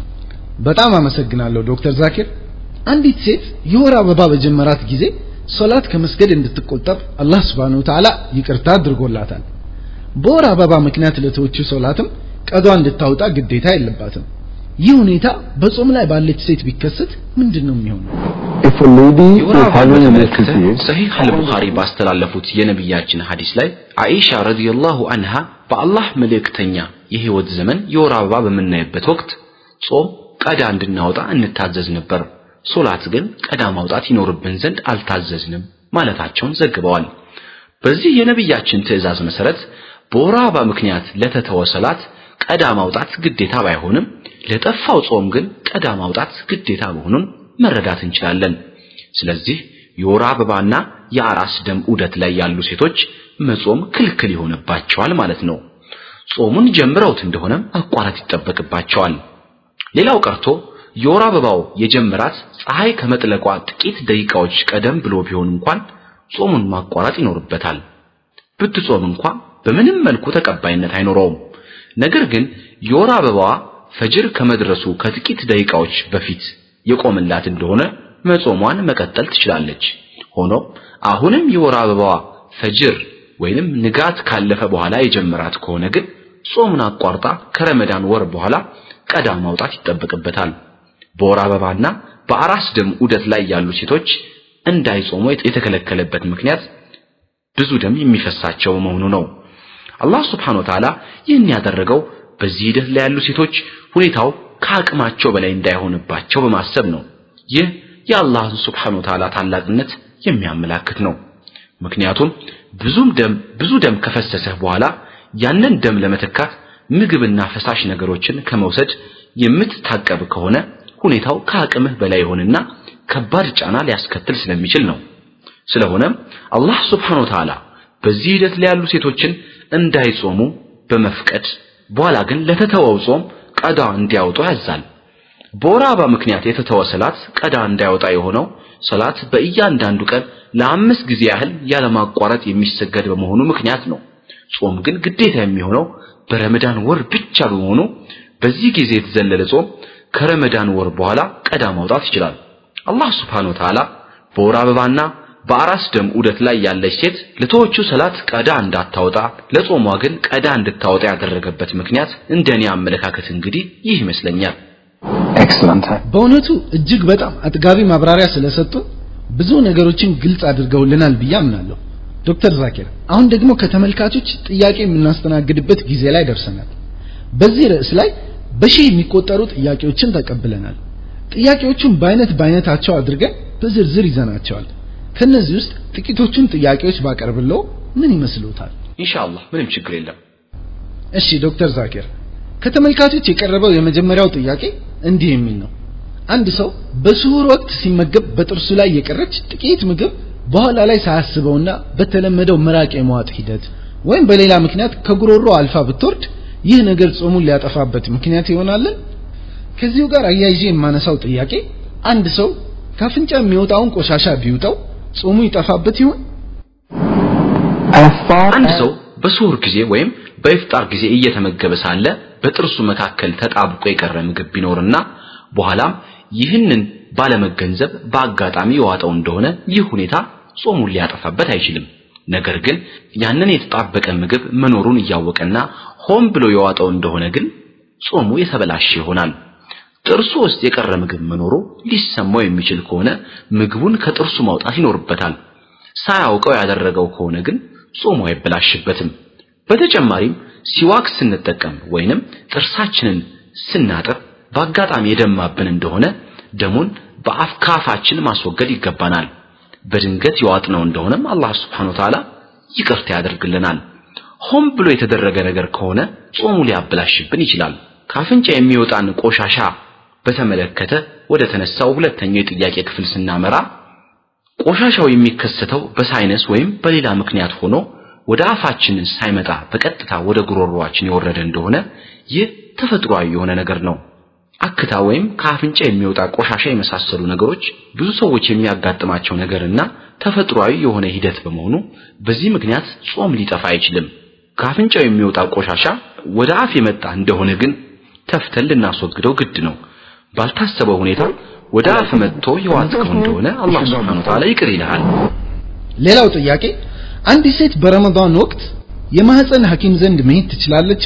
በጣም አመሰግናለሁ ዶክተር ዛኪር። አንዲት ሴት የወር አበባ በጀመራት ጊዜ ሶላት ከመስገድ እንድትቆጠብ አላህ Subhanahu Wa Ta'ala ይቅርታ አድርጎላታል። በወር አበባ ምክንያት ለተወችው ሶላትም ቀዷ እንድታወጣ ግዴታ የለባትም። ይህ ሁኔታ በጾም ላይ ባለች ሴት ቢከሰት ምንድን ነው የሚሆነው? If a lady የወር is አበባን having a በተመለከተ period, ሰሂህ አልቡኻሪ ባስተላለፉት የነቢያችን ሐዲስ ላይ አኢሻ ረዲየላሁ አንሃ በአላህ መልእክተኛ የህይወት ዘመን የወር አበባ በምናይበት ወቅት ጾም ቀዳ እንድናወጣ እንታዘዝ ነበር፣ ሶላት ግን ቀዳ ማውጣት ይኖርብን ዘንድ አልታዘዝንም ማለታቸውን ዘግበዋል። በዚህ የነቢያችን ትእዛዝ መሰረት በወር አበባ ምክንያት ለተተወ ሰላት ቀዳ ማውጣት ግዴታ ባይሆንም ለጠፋው ጾም ግን ቀዳ ማውጣት ግዴታ መሆኑን መረዳት እንችላለን። ስለዚህ የወር አበባና የአራስ ደም ዑደት ላይ ያሉ ሴቶች መጾም ክልክል ይሆንባቸዋል ማለት ነው። ጾሙን ጀምረውት እንደሆነ ማቋረጥ ይጠበቅባቸዋል። ሌላው ቀርቶ የወር አበባው የጀመራት ፀሐይ ከመጥለቋ ጥቂት ደቂቃዎች ቀደም ብሎ ቢሆን እንኳን ጾሙን ማቋረጥ ይኖርበታል። ብትጾም እንኳን በምንም መልኩ ተቀባይነት አይኖረውም። ነገር ግን የወር አበባዋ ፈጅር ከመድረሱ ከጥቂት ደቂቃዎች በፊት የቆመላት እንደሆነ መጾሟን መቀጠል ትችላለች። ሆኖ አሁንም የወር አበባዋ ፈጅር ወይንም ንጋት ካለፈ በኋላ የጀመራት ከሆነ ግን ጾሙን አቋርጣ ከረመዳን ወር በኋላ ቀዳ ማውጣት ይጠበቅበታል። በወር አበባና በአራስ ደም ዑደት ላይ ያሉ ሴቶች እንዳይጾሙ የተከለከለበት ምክንያት ብዙ ደም የሚፈሳቸው መሆኑ ነው። አላህ Subhanahu Wa Ta'ala ይህን ያደረገው በዚህ ሂደት ላይ ያሉ ሴቶች ሁኔታው ከአቅማቸው በላይ እንዳይሆንባቸው በማሰብ ነው። ይህ የአላህን ሱብሓነሁ ወተዓላ ታላቅነት የሚያመላክት ነው። ምክንያቱም ብዙም ደም ብዙ ደም ከፈሰሰህ በኋላ ያንን ደም ለመተካት ምግብና ፈሳሽ ነገሮችን ከመውሰድ የምትታቀብ ከሆነ ሁኔታው ከአቅምህ በላይ ይሆንና ከባድ ጫና ሊያስከትል ስለሚችል ነው። ስለሆነም አላህ ሱብሓነሁ ወተዓላ በዚህ ሂደት ላይ ያሉ ሴቶችን እንዳይጾሙ በመፍቀድ በኋላ ግን ለተተወው ጾም ቀዳ እንዲያወጡ ያዛል። በወር አበባ ምክንያት የተተወ ሰላት ቀዳ እንዳያወጣ የሆነው ሰላት በእያንዳንዱ ቀን ለአምስት ጊዜ ያህል ያለማቋረጥ የሚሰገድ በመሆኑ ምክንያት ነው። ጾም ግን ግዴታ የሚሆነው በረመዳን ወር ብቻ በመሆኑ በዚህ ጊዜ የተዘለለ ጾም ከረመዳን ወር በኋላ ቀዳ ማውጣት ይችላል። አላህ ሱብሓነሁ ወተዓላ በወር አበባና በአራስ ደም ዑደት ላይ ያለች ሴት ለተወቹ ሰላት ቀዳ እንዳታወጣ ለጾሟ ግን ቀዳ እንድታወጣ ያደረገበት ምክንያት እንደኔ አመለካከት እንግዲህ ይህ ይመስለኛል። Excellent. በእውነቱ እጅግ በጣም አጥጋቢ ማብራሪያ ስለሰጡ ብዙ ነገሮችን ግልጽ አድርገውልናል ብዬ አምናለሁ። ዶክተር ዛኪር አሁን ደግሞ ከተመልካቾች ጥያቄ የምናስተናግድበት ጊዜ ላይ ደርሰናል። በዚህ ርዕስ ላይ በሺህ የሚቆጠሩ ጥያቄዎችን ተቀብለናል። ጥያቄዎቹን በአይነት በአይነታቸው አድርገን በዝርዝር ይዘናቸዋል። ከነዚህ ውስጥ ጥቂቶቹን ጥያቄዎች ባቀርብለው ምን ይመስሉታል? ኢንሻአላህ ምንም ችግር የለም። እሺ ዶክተር ዛኪር ከተመልካቾች የቀረበው የመጀመሪያው ጥያቄ እንዲህ የሚል ነው። አንድ ሰው በስሁር ወቅት ሲመገብ በጥርሱ ላይ የቀረች ጥቂት ምግብ በኋላ ላይ ሳያስበውና በተለመደው ምራቅ የመዋጥ ሂደት ወይም በሌላ ምክንያት ከጉሮሮ አልፋ ብትወርድ ይህ ነገር ጾሙን ሊያጠፋበት ምክንያት ይሆናልን? ከዚሁ ጋር አያይዤ የማነሳው ጥያቄ አንድ ሰው ከአፍንጫ የሚወጣውን ቆሻሻ ቢውጠው ጾሙ ይጠፋበት ይሆን? As far አንድ as ሰው በስሁር ጊዜ ወይም በኢፍጣር ጊዜ እየተመገበ ሳለ በጥርሱ መካከል ተጣብቆ የቀረ ምግብ ቢኖርና በኋላም ይህንን ባለመገንዘብ በአጋጣሚ የዋጠው እንደሆነ ይህ ሁኔታ ጾሙን ሊያጠፋበት አይችልም። ነገር ግን ያንን የተጣበቀ ምግብ መኖሩን እያወቀና ሆን ብሎ የዋጠው እንደሆነ ግን ጾሙ የተበላሸ ይሆናል። ጥርሱ ውስጥ የቀረ ምግብ መኖሩ ሊሰማው የሚችል ከሆነ ምግቡን ከጥርሱ ማውጣት ይኖርበታል። ሳያውቀው ያደረገው ከሆነ ግን ጾሙ አይበላሽበትም። በተጨማሪም ሲዋክ ስንጠቀም ወይንም ጥርሳችንን ስናጥብ በአጋጣሚ የደማብን እንደሆነ ደሙን በአፍ ከአፋችን ማስወገድ ይገባናል። በድንገት የዋጥነው እንደሆነም አላህ Subhanahu Wa Ta'ala ይቅርታ ያደርግልናል። ሆን ብሎ የተደረገ ነገር ከሆነ ጾሙ ሊያበላሽብን ይችላል። ከአፍንጫ የሚወጣን ቆሻሻ በተመለከተ ወደ ተነሳው ሁለተኛው የጥያቄ ክፍል ስናመራ ቆሻሻው የሚከሰተው በሳይነስ ወይም በሌላ ምክንያት ሆኖ ወደ አፋችን ሳይመጣ በቀጥታ ወደ ጉሮሮአችን የወረደ እንደሆነ ይህ ተፈጥሯዊ የሆነ ነገር ነው። አክታ ወይም ከአፍንጫ የሚወጣ ቆሻሻ የመሳሰሉ ነገሮች ብዙ ሰዎች የሚያጋጥማቸው ነገርና ተፈጥሯዊ የሆነ ሂደት በመሆኑ በዚህ ምክንያት ጾም ሊጠፋ አይችልም። ከአፍንጫው የሚወጣ ቆሻሻ ወደ አፍ የመጣ እንደሆነ ግን ተፍተን ልናስወግደው ግድ ነው። ባልታሰበው ሁኔታ ወደ አፍ መጥቶ የዋጥከው እንደሆነ አላህ Subhanahu Wa Ta'ala ይቅር ይልሃል። ሌላው ጥያቄ አንዲት ሴት በረመዳን ወቅት የማህፀን ሐኪም ዘንድ መሄድ ትችላለች?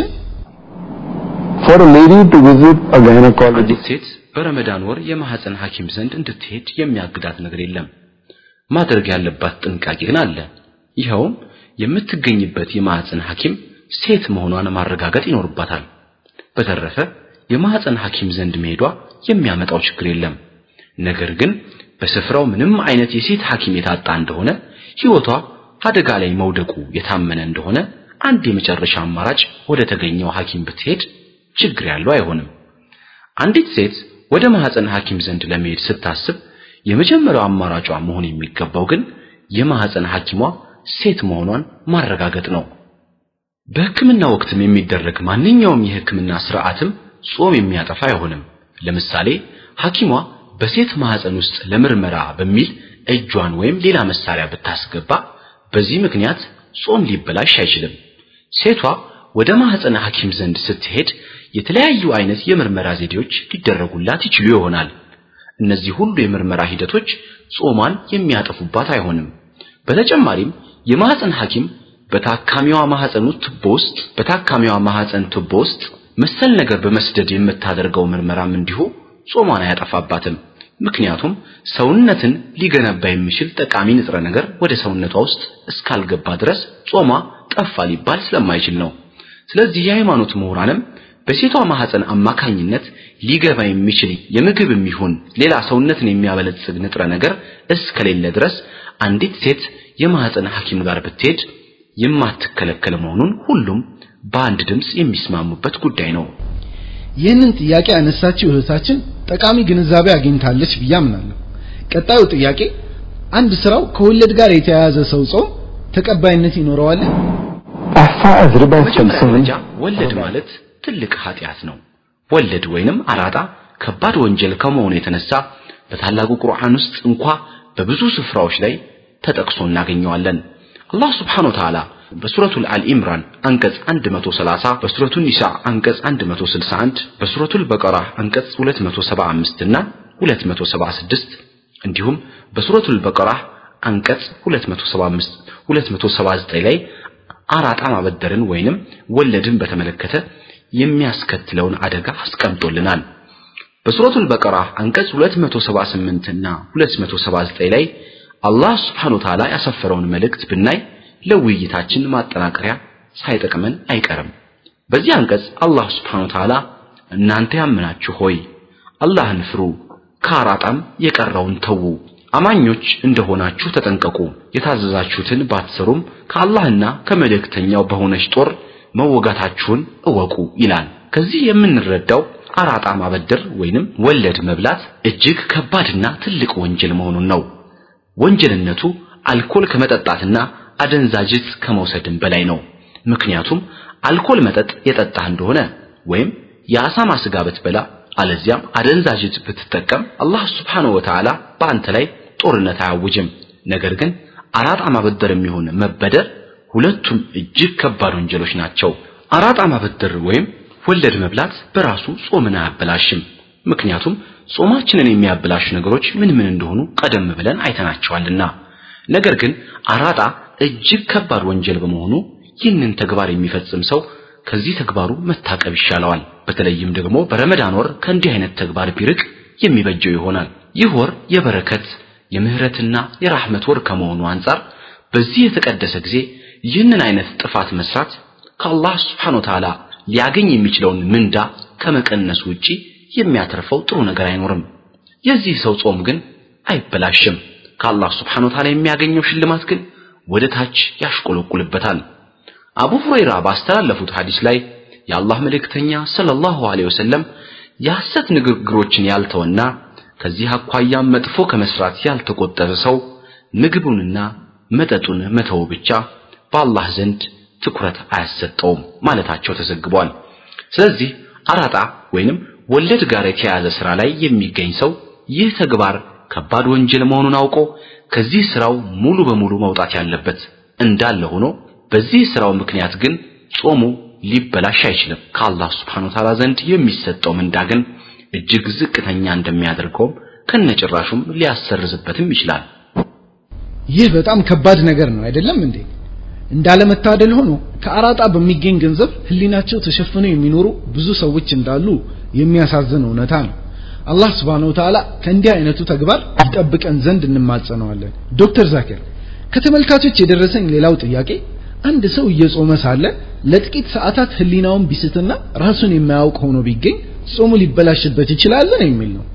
for a lady to visit a gynecologist አንዲት ሴት በረመዳን ወር የማህፀን ሐኪም ዘንድ እንድትሄድ የሚያግዳት ነገር የለም። ማድረግ ያለባት ጥንቃቄ ግን አለ። ይኸውም የምትገኝበት የማህፀን ሐኪም ሴት መሆኗን ማረጋገጥ ይኖርባታል። በተረፈ የማህፀን ሐኪም ዘንድ መሄዷ የሚያመጣው ችግር የለም። ነገር ግን በስፍራው ምንም አይነት የሴት ሐኪም የታጣ እንደሆነ ሕይወቷ አደጋ ላይ መውደቁ የታመነ እንደሆነ አንድ የመጨረሻ አማራጭ ወደ ተገኘው ሐኪም ብትሄድ ችግር ያለው አይሆንም። አንዲት ሴት ወደ ማህፀን ሐኪም ዘንድ ለመሄድ ስታስብ የመጀመሪያው አማራጯ መሆን የሚገባው ግን የማህፀን ሐኪሟ ሴት መሆኗን ማረጋገጥ ነው። በሕክምና ወቅትም የሚደረግ ማንኛውም የሕክምና ስርዓትም ጾም የሚያጠፋ አይሆንም። ለምሳሌ ሐኪሟ በሴት ማህፀን ውስጥ ለምርመራ በሚል እጇን ወይም ሌላ መሳሪያ ብታስገባ በዚህ ምክንያት ጾም ሊበላሽ አይችልም። ሴቷ ወደ ማህፀን ሐኪም ዘንድ ስትሄድ የተለያዩ አይነት የምርመራ ዘዴዎች ሊደረጉላት ይችሉ ይሆናል። እነዚህ ሁሉ የምርመራ ሂደቶች ጾሟን የሚያጠፉባት አይሆንም። በተጨማሪም የማህፀን ሐኪም በታካሚዋ ማህፀን ቱቦ ውስጥ በታካሚዋ ማህፀን ቱቦ ውስጥ መሰል ነገር በመስደድ የምታደርገው ምርመራም እንዲሁ ጾሟን አያጠፋባትም። ምክንያቱም ሰውነትን ሊገነባ የሚችል ጠቃሚ ንጥረ ነገር ወደ ሰውነቷ ውስጥ እስካልገባ ድረስ ጾሟ ጠፋ ሊባል ስለማይችል ነው። ስለዚህ የሃይማኖት ምሁራንም በሴቷ ማህፀን አማካኝነት ሊገባ የሚችል የምግብ የሚሆን ሌላ ሰውነትን የሚያበለጽግ ንጥረ ነገር እስከሌለ ድረስ አንዲት ሴት የማህፀን ሐኪም ጋር ብትሄድ የማትከለከል መሆኑን ሁሉም በአንድ ድምፅ የሚስማሙበት ጉዳይ ነው። ይህንን ጥያቄ ያነሳችው እህታችን ጠቃሚ ግንዛቤ አግኝታለች ብዬ አምናለሁ። ቀጣዩ ጥያቄ አንድ ስራው ከወለድ ጋር የተያያዘ ሰው ጾም ተቀባይነት ይኖረዋል? أحفاد ربا በመጀመሪያ السلسل ደረጃ ወለድ ማለት ትልቅ ኃጢአት ነው። ወለድ ወይንም አራጣ ከባድ ወንጀል ከመሆኑ የተነሳ በታላቁ ቁርአን ውስጥ እንኳ በብዙ ስፍራዎች ላይ ተጠቅሶ እናገኘዋለን። አላህ ስብሓነሁ ወተዓላ በሱረቱል አል ኢምራን አንቀጽ 130፣ በሱረቱል ኒሳ አንቀጽ 161፣ በሱረቱል በቀራ አንቀጽ 275 እና 276 እንዲሁም በሱረቱል በቀራ አንቀጽ 275 279 ላይ አራጣ ማበደርን ወይንም ወለድን በተመለከተ የሚያስከትለውን አደጋ አስቀምጦልናል። በሱረቱል በቀራ አንቀጽ 278 እና 279 ላይ አላህ Subhanahu Ta'ala ያሰፈረውን መልእክት ብናይ ለውይይታችን ማጠናከሪያ ሳይጠቅመን አይቀርም። በዚህ አንቀጽ አላህ Subhanahu Ta'ala እናንተ ያመናችሁ ሆይ አላህን ፍሩ፣ ከአራጣም የቀረውን ተዉ፣ አማኞች እንደሆናችሁ ተጠንቀቁ፣ የታዘዛችሁትን ባትሰሩም ከአላህና ከመልእክተኛው በሆነች ጦር መወጋታችሁን እወቁ ይላል። ከዚህ የምንረዳው አራጣ ማበደር ወይንም ወለድ መብላት እጅግ ከባድና ትልቅ ወንጀል መሆኑን ነው። ወንጀልነቱ አልኮል ከመጠጣትና አደንዛዥ ዕፅ ከመውሰድም በላይ ነው። ምክንያቱም አልኮል መጠጥ የጠጣህ እንደሆነ ወይም የአሳማ ስጋ ብትበላ አለዚያም አደንዛዥ ዕፅ ብትጠቀም አላህ Subhanahu Wa Ta'ala በአንተ ላይ ጦርነት አያውጅም። ነገር ግን አራጣ ማበደር የሚሆን መበደር ሁለቱም እጅግ ከባድ ወንጀሎች ናቸው። አራጣ ማበደር ወይም ወለድ መብላት በራሱ ጾምን አያበላሽም። ምክንያቱም ጾማችንን የሚያበላሹ ነገሮች ምን ምን እንደሆኑ ቀደም ብለን አይተናቸዋልና። ነገር ግን አራጣ እጅግ ከባድ ወንጀል በመሆኑ ይህንን ተግባር የሚፈጽም ሰው ከዚህ ተግባሩ መታቀብ ይሻለዋል። በተለይም ደግሞ በረመዳን ወር ከእንዲህ አይነት ተግባር ቢርቅ የሚበጀው ይሆናል። ይህ ወር የበረከት የምህረትና የራህመት ወር ከመሆኑ አንጻር በዚህ የተቀደሰ ጊዜ ይህንን አይነት ጥፋት መስራት ከአላህ Subhanahu Ta'ala ሊያገኝ የሚችለውን ምንዳ ከመቀነስ ውጪ የሚያተርፈው ጥሩ ነገር አይኖርም። የዚህ ሰው ጾም ግን አይበላሽም። ከአላህ Subhanahu Ta'ala የሚያገኘው ሽልማት ግን ወደ ታች ያሽቆለቁልበታል። አቡ ሁረይራ ባስተላለፉት ሐዲስ ላይ የአላህ መልእክተኛ ሰለላሁ ዐለይሂ ወሰለም የሐሰት ንግግሮችን ያልተወና ከዚህ አኳያ መጥፎ ከመስራት ያልተቆጠበ ሰው ምግቡንና መጠጡን መተው ብቻ በአላህ ዘንድ ትኩረት አያሰጠውም ማለታቸው ተዘግቧል። ስለዚህ አራጣ ወይንም ወለድ ጋር የተያያዘ ስራ ላይ የሚገኝ ሰው ይህ ተግባር ከባድ ወንጀል መሆኑን አውቆ ከዚህ ስራው ሙሉ በሙሉ መውጣት ያለበት እንዳለ ሆኖ በዚህ ስራው ምክንያት ግን ጾሙ ሊበላሽ አይችልም። ከአላህ Subhanahu Ta'ala ዘንድ የሚሰጠው ምንዳ ግን እጅግ ዝቅተኛ እንደሚያደርገውም ከነጭራሹም ሊያሰርዝበትም ይችላል። ይህ በጣም ከባድ ነገር ነው አይደለም እንዴ? እንዳለመታደል ሆኖ ከአራጣ በሚገኝ ገንዘብ ህሊናቸው ተሸፍነው የሚኖሩ ብዙ ሰዎች እንዳሉ የሚያሳዝን እውነታ ነው። አላህ Subhanahu Ta'ala ከእንዲህ አይነቱ ተግባር ይጠብቀን ዘንድ እንማጸነዋለን። ዶክተር ዛኪር ከተመልካቾች የደረሰኝ ሌላው ጥያቄ አንድ ሰው እየጾመ ሳለ ለጥቂት ሰዓታት ህሊናውን ቢስትና ራሱን የማያውቅ ሆኖ ቢገኝ ጾሙ ሊበላሽበት ይችላል ነው የሚል ነው።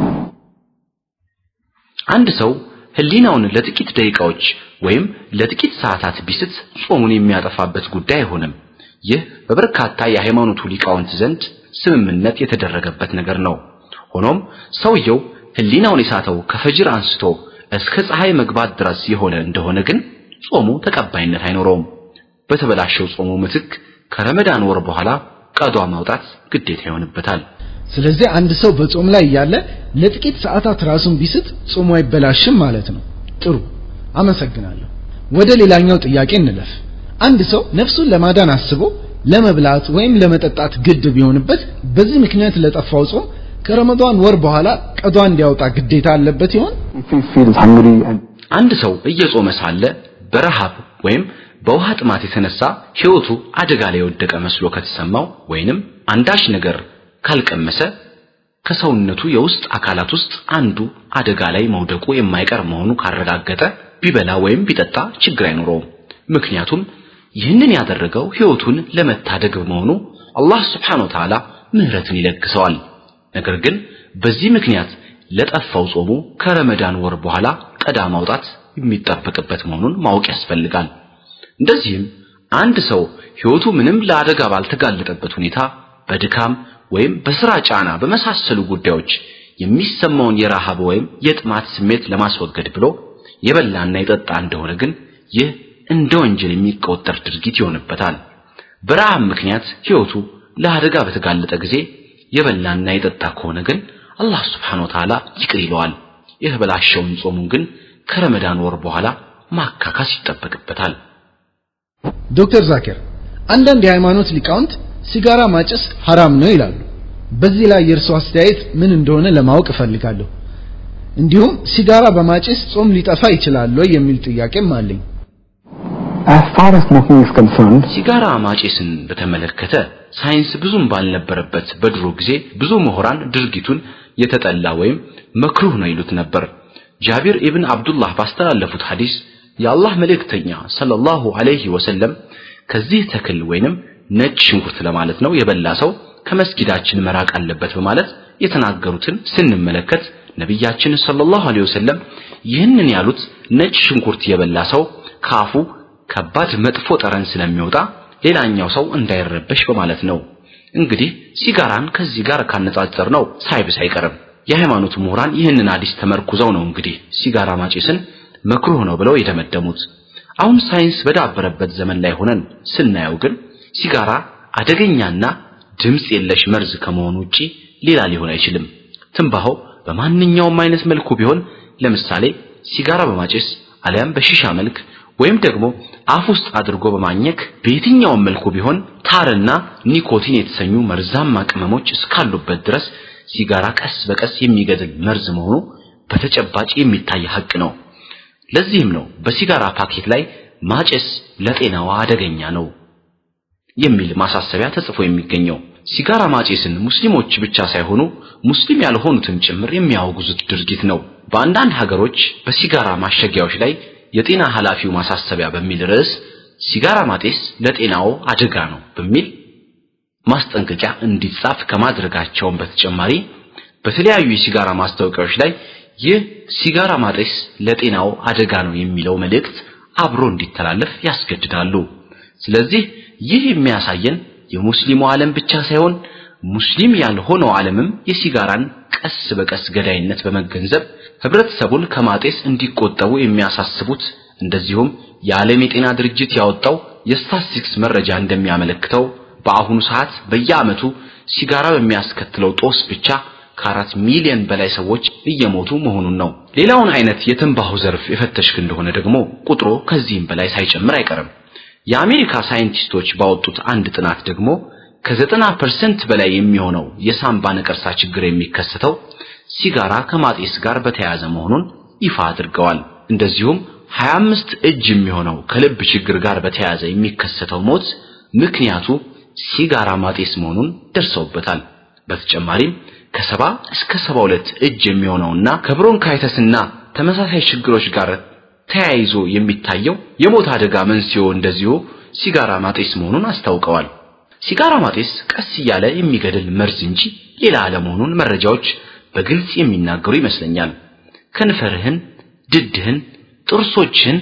አንድ ሰው ህሊናውን ለጥቂት ደቂቃዎች ወይም ለጥቂት ሰዓታት ቢስት ጾሙን የሚያጠፋበት ጉዳይ አይሆንም። ይህ በበርካታ የሃይማኖቱ ሊቃውንት ዘንድ ስምምነት የተደረገበት ነገር ነው። ሆኖም ሰውየው ህሊናውን የሳተው ከፈጅር አንስቶ እስከ ፀሐይ መግባት ድረስ የሆነ እንደሆነ ግን ጾሙ ተቀባይነት አይኖረውም። በተበላሸው ጾሙ ምትክ ከረመዳን ወር በኋላ ቀዷ ማውጣት ግዴታ ይሆንበታል። ስለዚህ አንድ ሰው በጾም ላይ እያለ ለጥቂት ሰዓታት ራሱን ቢስት ጾሙ አይበላሽም ማለት ነው። ጥሩ አመሰግናለሁ። ወደ ሌላኛው ጥያቄ እንለፍ። አንድ ሰው ነፍሱን ለማዳን አስቦ ለመብላት ወይም ለመጠጣት ግድ ቢሆንበት በዚህ ምክንያት ለጠፋው ጾም ከረመዳን ወር በኋላ ቀዷ እንዲያወጣ ግዴታ አለበት ይሆን? If he feels hungry and አንድ ሰው እየጾመ ሳለ በረሃብ ወይም በውሃ ጥማት የተነሳ ሕይወቱ አደጋ ላይ የወደቀ መስሎ ከተሰማው ወይንም አንዳች ነገር ካልቀመሰ ከሰውነቱ የውስጥ አካላት ውስጥ አንዱ አደጋ ላይ መውደቁ የማይቀር መሆኑ ካረጋገጠ ቢበላ ወይም ቢጠጣ ችግር አይኖረውም። ምክንያቱም ይህንን ያደረገው ሕይወቱን ለመታደግ በመሆኑ አላህ ስብሓነ ወተዓላ ምህረትን ይለግሰዋል። ነገር ግን በዚህ ምክንያት ለጠፋው ጾሙ ከረመዳን ወር በኋላ ቀዳ ማውጣት የሚጠበቅበት መሆኑን ማወቅ ያስፈልጋል። እንደዚህም አንድ ሰው ሕይወቱ ምንም ለአደጋ ባልተጋለጠበት ሁኔታ በድካም ወይም በስራ ጫና በመሳሰሉ ጉዳዮች የሚሰማውን የረሃብ ወይም የጥማት ስሜት ለማስወገድ ብሎ የበላና የጠጣ እንደሆነ ግን ይህ እንደ ወንጀል የሚቆጠር ድርጊት ይሆንበታል። በረሃብ ምክንያት ሕይወቱ ለአደጋ በተጋለጠ ጊዜ የበላና የጠጣ ከሆነ ግን አላህ ስብሓነ ወተዓላ ይቅር ይለዋል። የተበላሸውን ጾሙን ግን ከረመዳን ወር በኋላ ማካካስ ይጠበቅበታል። ዶክተር ዛኪር አንዳንድ የሃይማኖት ሊቃውንት ሲጋራ ማጨስ ሐራም ነው ይላሉ። በዚህ ላይ የእርስዎ አስተያየት ምን እንደሆነ ለማወቅ እፈልጋለሁ። እንዲሁም ሲጋራ በማጨስ ጾም ሊጠፋ ይችላል ወይ የሚል ጥያቄም አለኝ። As far as smoking is concerned, ሲጋራ ማጨስን በተመለከተ ሳይንስ ብዙም ባልነበረበት በድሮ ጊዜ ብዙ ምሁራን ድርጊቱን የተጠላ ወይም መክሩህ ነው ይሉት ነበር። ጃቢር ኢብን አብዱላህ ባስተላለፉት ሐዲስ የአላህ መልእክተኛ ሰለላሁ ዐለይሂ ወሰለም ከዚህ ተክል ወይንም ነጭ ሽንኩርት ለማለት ነው የበላ ሰው ከመስጊዳችን መራቅ አለበት በማለት የተናገሩትን ስንመለከት ነቢያችን ሰለላሁ ዐለይሂ ወሰለም ይህንን ያሉት ነጭ ሽንኩርት የበላ ሰው ካፉ ከባድ መጥፎ ጠረን ስለሚወጣ ሌላኛው ሰው እንዳይረበሽ በማለት ነው። እንግዲህ ሲጋራን ከዚህ ጋር ካነጻጸር ነው ሳይብስ አይቀርም። የሃይማኖት ምሁራን ይህንን ሐዲስ ተመርኩዘው ነው እንግዲህ ሲጋራ ማጨስን መክሩህ ነው ብለው የደመደሙት። አሁን ሳይንስ በዳበረበት ዘመን ላይ ሆነን ስናየው ግን ሲጋራ አደገኛና ድምፅ የለሽ መርዝ ከመሆኑ ውጪ ሌላ ሊሆን አይችልም። ትንባሆ በማንኛውም አይነት መልኩ ቢሆን ለምሳሌ ሲጋራ በማጨስ አሊያም በሺሻ መልክ ወይም ደግሞ አፍ ውስጥ አድርጎ በማኘክ በየትኛውም መልኩ ቢሆን ታርና ኒኮቲን የተሰኙ መርዛማ ቅመሞች እስካሉበት ድረስ ሲጋራ ቀስ በቀስ የሚገድል መርዝ መሆኑ በተጨባጭ የሚታይ ሐቅ ነው። ለዚህም ነው በሲጋራ ፓኬት ላይ ማጨስ ለጤናዋ አደገኛ ነው የሚል ማሳሰቢያ ተጽፎ የሚገኘው። ሲጋራ ማጨስን ሙስሊሞች ብቻ ሳይሆኑ ሙስሊም ያልሆኑትን ጭምር የሚያወግዙት ድርጊት ነው። በአንዳንድ ሀገሮች በሲጋራ ማሸጊያዎች ላይ የጤና ኃላፊው ማሳሰቢያ በሚል ርዕስ ሲጋራ ማጤስ ለጤናው አደጋ ነው በሚል ማስጠንቀቂያ እንዲጻፍ ከማድረጋቸውም በተጨማሪ በተለያዩ የሲጋራ ማስታወቂያዎች ላይ ይህ ሲጋራ ማጤስ ለጤናው አደጋ ነው የሚለው መልእክት አብሮ እንዲተላለፍ ያስገድዳሉ። ስለዚህ ይህ የሚያሳየን የሙስሊሙ ዓለም ብቻ ሳይሆን ሙስሊም ያልሆነው ዓለምም የሲጋራን ቀስ በቀስ ገዳይነት በመገንዘብ ህብረተሰቡን ከማጤስ እንዲቆጠቡ የሚያሳስቡት እንደዚሁም የዓለም የጤና ድርጅት ያወጣው የስታቲስቲክስ መረጃ እንደሚያመለክተው በአሁኑ ሰዓት በየዓመቱ ሲጋራ በሚያስከትለው ጦስ ብቻ ከአራት ሚሊዮን በላይ ሰዎች እየሞቱ መሆኑን ነው። ሌላውን አይነት የትንባሆ ዘርፍ የፈተሽክ እንደሆነ ደግሞ ቁጥሩ ከዚህም በላይ ሳይጨምር አይቀርም። የአሜሪካ ሳይንቲስቶች ባወጡት አንድ ጥናት ደግሞ ከዘጠና ፐርሰንት በላይ የሚሆነው የሳምባ ነቀርሳ ችግር የሚከሰተው ሲጋራ ከማጤስ ጋር በተያያዘ መሆኑን ይፋ አድርገዋል። እንደዚሁም 25 እጅ የሚሆነው ከልብ ችግር ጋር በተያያዘ የሚከሰተው ሞት ምክንያቱ ሲጋራ ማጤስ መሆኑን ደርሰውበታል። በተጨማሪም ከሰባ እስከ 72 እጅ የሚሆነውና ከብሮንካይተስና ተመሳሳይ ችግሮች ጋር ተያይዞ የሚታየው የሞት አደጋ መንስኤው እንደዚሁ ሲጋራ ማጤስ መሆኑን አስታውቀዋል። ሲጋራ ማጤስ ቀስ እያለ የሚገድል መርዝ እንጂ ሌላ አለመሆኑን መረጃዎች በግልጽ የሚናገሩ ይመስለኛል። ከንፈርህን፣ ድድህን፣ ጥርሶችህን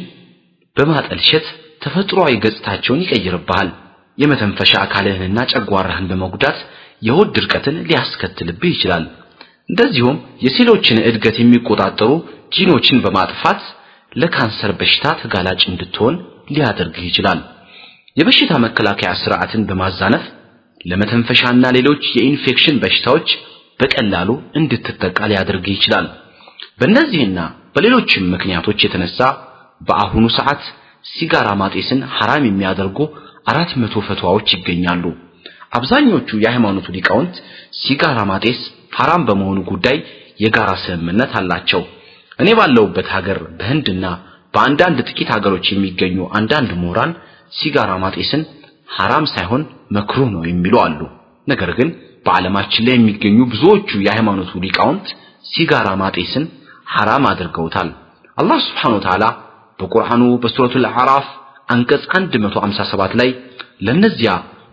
በማጠልሸት ተፈጥሯዊ ገጽታቸውን ይቀይርብሃል። የመተንፈሻ አካልህንና ጨጓራህን በመጉዳት የሆድ ድርቀትን ሊያስከትልብህ ይችላል። እንደዚሁም የሴሎችን እድገት የሚቆጣጠሩ ጂኖችን በማጥፋት ለካንሰር በሽታ ተጋላጭ እንድትሆን ሊያደርግህ ይችላል። የበሽታ መከላከያ ስርዓትን በማዛነፍ ለመተንፈሻና ሌሎች የኢንፌክሽን በሽታዎች በቀላሉ እንድትጠቃ ሊያደርግህ ይችላል። በእነዚህና በሌሎችም ምክንያቶች የተነሳ በአሁኑ ሰዓት ሲጋራ ማጤስን ሐራም የሚያደርጉ አራት መቶ ፈትዋዎች ይገኛሉ። አብዛኞቹ የሃይማኖቱ ሊቃውንት ሲጋራ ማጤስ ሐራም በመሆኑ ጉዳይ የጋራ ስምምነት አላቸው። እኔ ባለሁበት ሀገር በህንድና በአንዳንድ ጥቂት ሀገሮች የሚገኙ አንዳንድ ምሁራን ሲጋራ ማጤስን ሐራም ሳይሆን መክሩህ ነው የሚሉ አሉ። ነገር ግን በዓለማችን ላይ የሚገኙ ብዙዎቹ የሃይማኖቱ ሊቃውንት ሲጋራ ማጤስን ሐራም አድርገውታል። አላህ Subhanahu Wa Ta'ala በቁርአኑ በሱረቱል አዕራፍ አንቀጽ 157 ላይ ለነዚያ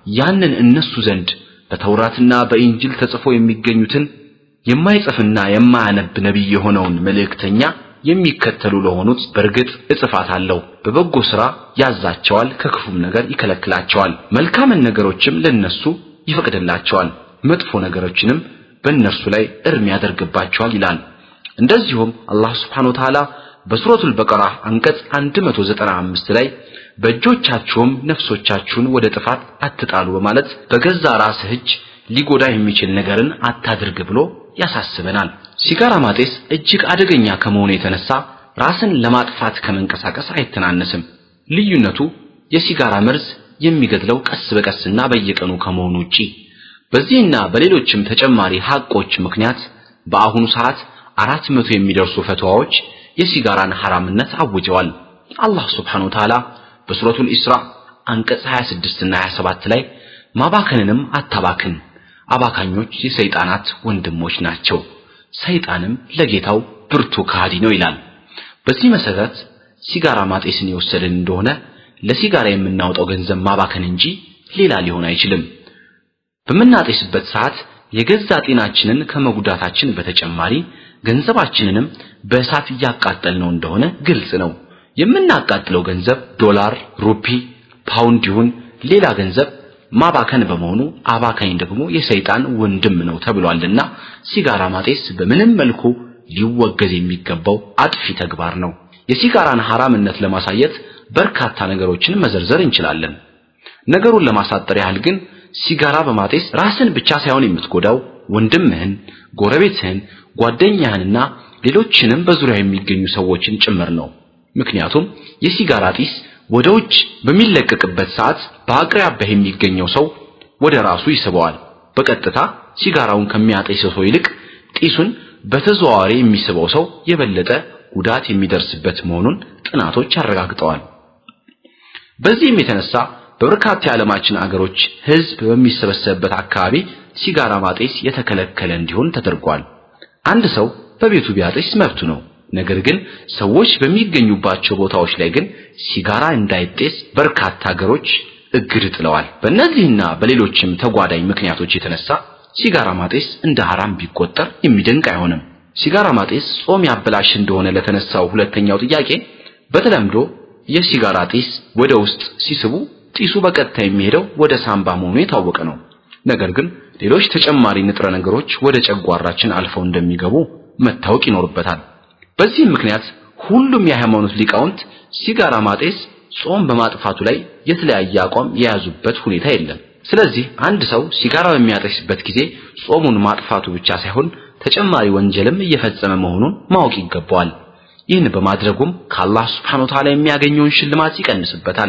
ያንን እነሱ ዘንድ በተውራትና በኢንጅል ተጽፎ የሚገኙትን የማይጽፍና የማያነብ ነቢይ የሆነውን መልእክተኛ የሚከተሉ ለሆኑት በእርግጥ እጽፋታለሁ። በበጎ ሥራ ያዛቸዋል፣ ከክፉም ነገር ይከለክላቸዋል። መልካምን ነገሮችም ለነሱ ይፈቅድላቸዋል፣ መጥፎ ነገሮችንም በእነርሱ ላይ እርም ያደርግባቸዋል ይላል። እንደዚሁም አላህ ስብሓነ ወተዓላ በሱረቱል በቀራ አንቀጽ 195 ላይ በእጆቻችሁም ነፍሶቻችሁን ወደ ጥፋት አትጣሉ በማለት በገዛ ራስህ እጅ ሊጎዳ የሚችል ነገርን አታድርግ ብሎ ያሳስበናል። ሲጋራ ማጤስ እጅግ አደገኛ ከመሆኑ የተነሳ ራስን ለማጥፋት ከመንቀሳቀስ አይተናነስም። ልዩነቱ የሲጋራ መርዝ የሚገድለው ቀስ በቀስና በየቀኑ ከመሆኑ ውጪ በዚህና በሌሎችም ተጨማሪ ሐቆች ምክንያት በአሁኑ ሰዓት አራት መቶ የሚደርሱ ፈትዋዎች የሲጋራን ሐራምነት አውጀዋል። አላህ ሱብሓነሁ ወተዓላ በሱረቱል ኢስራ አንቀጽ 26 እና 27 ላይ ማባከንንም አታባክን፣ አባካኞች የሰይጣናት ወንድሞች ናቸው፣ ሰይጣንም ለጌታው ብርቱ ከሃዲ ነው ይላል። በዚህ መሰረት ሲጋራ ማጤስን የወሰድን እንደሆነ ለሲጋራ የምናወጣው ገንዘብ ማባከን እንጂ ሌላ ሊሆን አይችልም። በምናጤስበት ሰዓት የገዛ ጤናችንን ከመጉዳታችን በተጨማሪ ገንዘባችንንም በእሳት እያቃጠልነው እንደሆነ ግልጽ ነው። የምናቃጥለው ገንዘብ ዶላር፣ ሩፒ፣ ፓውንድ ይሁን ሌላ ገንዘብ ማባከን በመሆኑ አባካኝ ደግሞ የሰይጣን ወንድም ነው ተብሏልና ሲጋራ ማጤስ በምንም መልኩ ሊወገዝ የሚገባው አጥፊ ተግባር ነው። የሲጋራን ሐራምነት ለማሳየት በርካታ ነገሮችን መዘርዘር እንችላለን። ነገሩን ለማሳጠር ያህል ግን ሲጋራ በማጤስ ራስን ብቻ ሳይሆን የምትጎዳው ወንድምህን፣ ጎረቤትህን፣ ጓደኛህንና ሌሎችንም በዙሪያ የሚገኙ ሰዎችን ጭምር ነው። ምክንያቱም የሲጋራ ጢስ ወደ ውጭ በሚለቀቅበት ሰዓት በአቅራቢያህ የሚገኘው ሰው ወደ ራሱ ይስበዋል። በቀጥታ ሲጋራውን ከሚያጤሰው ሰው ይልቅ ጢሱን በተዘዋዋሪ የሚስበው ሰው የበለጠ ጉዳት የሚደርስበት መሆኑን ጥናቶች አረጋግጠዋል። በዚህም የተነሳ በበርካታ የዓለማችን አገሮች ሕዝብ በሚሰበሰብበት አካባቢ ሲጋራ ማጤስ የተከለከለ እንዲሆን ተደርጓል። አንድ ሰው በቤቱ ቢያጤስ መብቱ ነው። ነገር ግን ሰዎች በሚገኙባቸው ቦታዎች ላይ ግን ሲጋራ እንዳይጤስ በርካታ ሀገሮች እግድ ጥለዋል። በእነዚህና በሌሎችም ተጓዳኝ ምክንያቶች የተነሳ ሲጋራ ማጤስ እንደ ሐራም ቢቆጠር የሚደንቅ አይሆንም። ሲጋራ ማጤስ ጾም ያበላሽ እንደሆነ ለተነሳው ሁለተኛው ጥያቄ በተለምዶ የሲጋራ ጢስ ወደ ውስጥ ሲስቡ ጢሱ በቀጥታ የሚሄደው ወደ ሳምባ መሆኑ የታወቀ ነው። ነገር ግን ሌሎች ተጨማሪ ንጥረ ነገሮች ወደ ጨጓራችን አልፈው እንደሚገቡ መታወቅ ይኖርበታል። በዚህም ምክንያት ሁሉም የሃይማኖት ሊቃውንት ሲጋራ ማጤስ ጾም በማጥፋቱ ላይ የተለያየ አቋም የያዙበት ሁኔታ የለም። ስለዚህ አንድ ሰው ሲጋራ በሚያጤስበት ጊዜ ጾሙን ማጥፋቱ ብቻ ሳይሆን ተጨማሪ ወንጀልም እየፈጸመ መሆኑን ማወቅ ይገባዋል። ይህን በማድረጉም ከአላህ Subhanahu Ta'ala የሚያገኘውን ሽልማት ይቀንስበታል።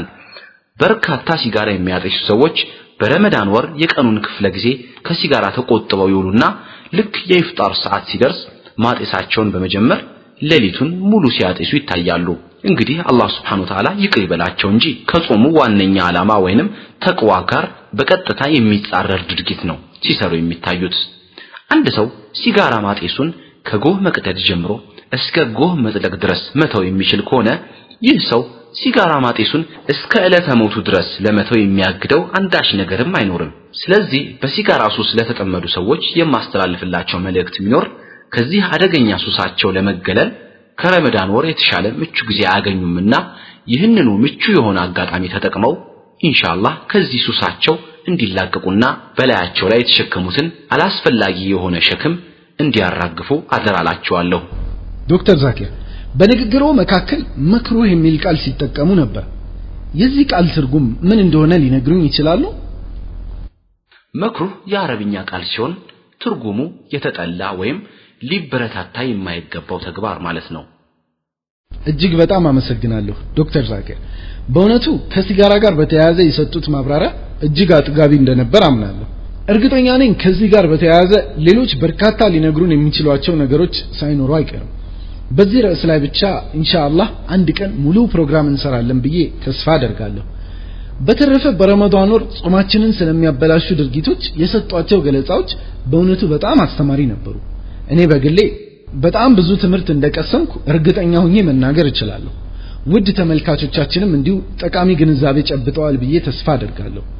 በርካታ ሲጋራ የሚያጤሱ ሰዎች በረመዳን ወር የቀኑን ክፍለ ጊዜ ከሲጋራ ተቆጥበው ይውሉና ልክ የኢፍጣር ሰዓት ሲደርስ ማጤሳቸውን በመጀመር ሌሊቱን ሙሉ ሲያጤሱ ይታያሉ። እንግዲህ አላህ Subhanahu Ta'ala ይቅር ይበላቸው እንጂ ከጾሙ ዋነኛ ዓላማ ወይንም ተቅዋ ጋር በቀጥታ የሚጻረር ድርጊት ነው ሲሰሩ የሚታዩት። አንድ ሰው ሲጋራ ማጤሱን ከጎህ መቅደድ ጀምሮ እስከ ጎህ መጥለቅ ድረስ መተው የሚችል ከሆነ ይህ ሰው ሲጋራ ማጤሱን እስከ ዕለተ ሞቱ ድረስ ለመተው የሚያግደው አንዳች ነገርም አይኖርም። ስለዚህ በሲጋራ ሱስ ለተጠመዱ ሰዎች የማስተላልፍላቸው መልእክት ቢኖር ከዚህ አደገኛ ሱሳቸው ለመገለል ከረመዳን ወር የተሻለ ምቹ ጊዜ አያገኙምና ይህንኑ ምቹ የሆነ አጋጣሚ ተጠቅመው ኢንሻአላህ ከዚህ ሱሳቸው እንዲላቀቁና በላያቸው ላይ የተሸከሙትን አላስፈላጊ የሆነ ሸክም እንዲያራግፉ አደራላቸዋለሁ። ዶክተር ዛኪር በንግግሮ መካከል መክሩህ የሚል ቃል ሲጠቀሙ ነበር። የዚህ ቃል ትርጉም ምን እንደሆነ ሊነግሩኝ ይችላሉ? መክሩህ የአረብኛ ቃል ሲሆን ትርጉሙ የተጠላ ወይም ሊበረታታ የማይገባው ተግባር ማለት ነው። እጅግ በጣም አመሰግናለሁ ዶክተር ዛኪር። በእውነቱ ከሲጋራ ጋር በተያያዘ የሰጡት ማብራሪያ እጅግ አጥጋቢ እንደነበር አምናለሁ። እርግጠኛ ነኝ ከዚህ ጋር በተያያዘ ሌሎች በርካታ ሊነግሩን የሚችሏቸው ነገሮች ሳይኖሩ አይቀርም። በዚህ ርዕስ ላይ ብቻ ኢንሻአላህ አንድ ቀን ሙሉ ፕሮግራም እንሰራለን ብዬ ተስፋ አደርጋለሁ። በተረፈ በረመዳን ወር ጾማችንን ስለሚያበላሹ ድርጊቶች የሰጧቸው ገለጻዎች በእውነቱ በጣም አስተማሪ ነበሩ። እኔ በግሌ በጣም ብዙ ትምህርት እንደቀሰምኩ እርግጠኛ ሆኜ መናገር እችላለሁ። ውድ ተመልካቾቻችንም እንዲሁ ጠቃሚ ግንዛቤ ጨብጠዋል ብዬ ተስፋ አደርጋለሁ።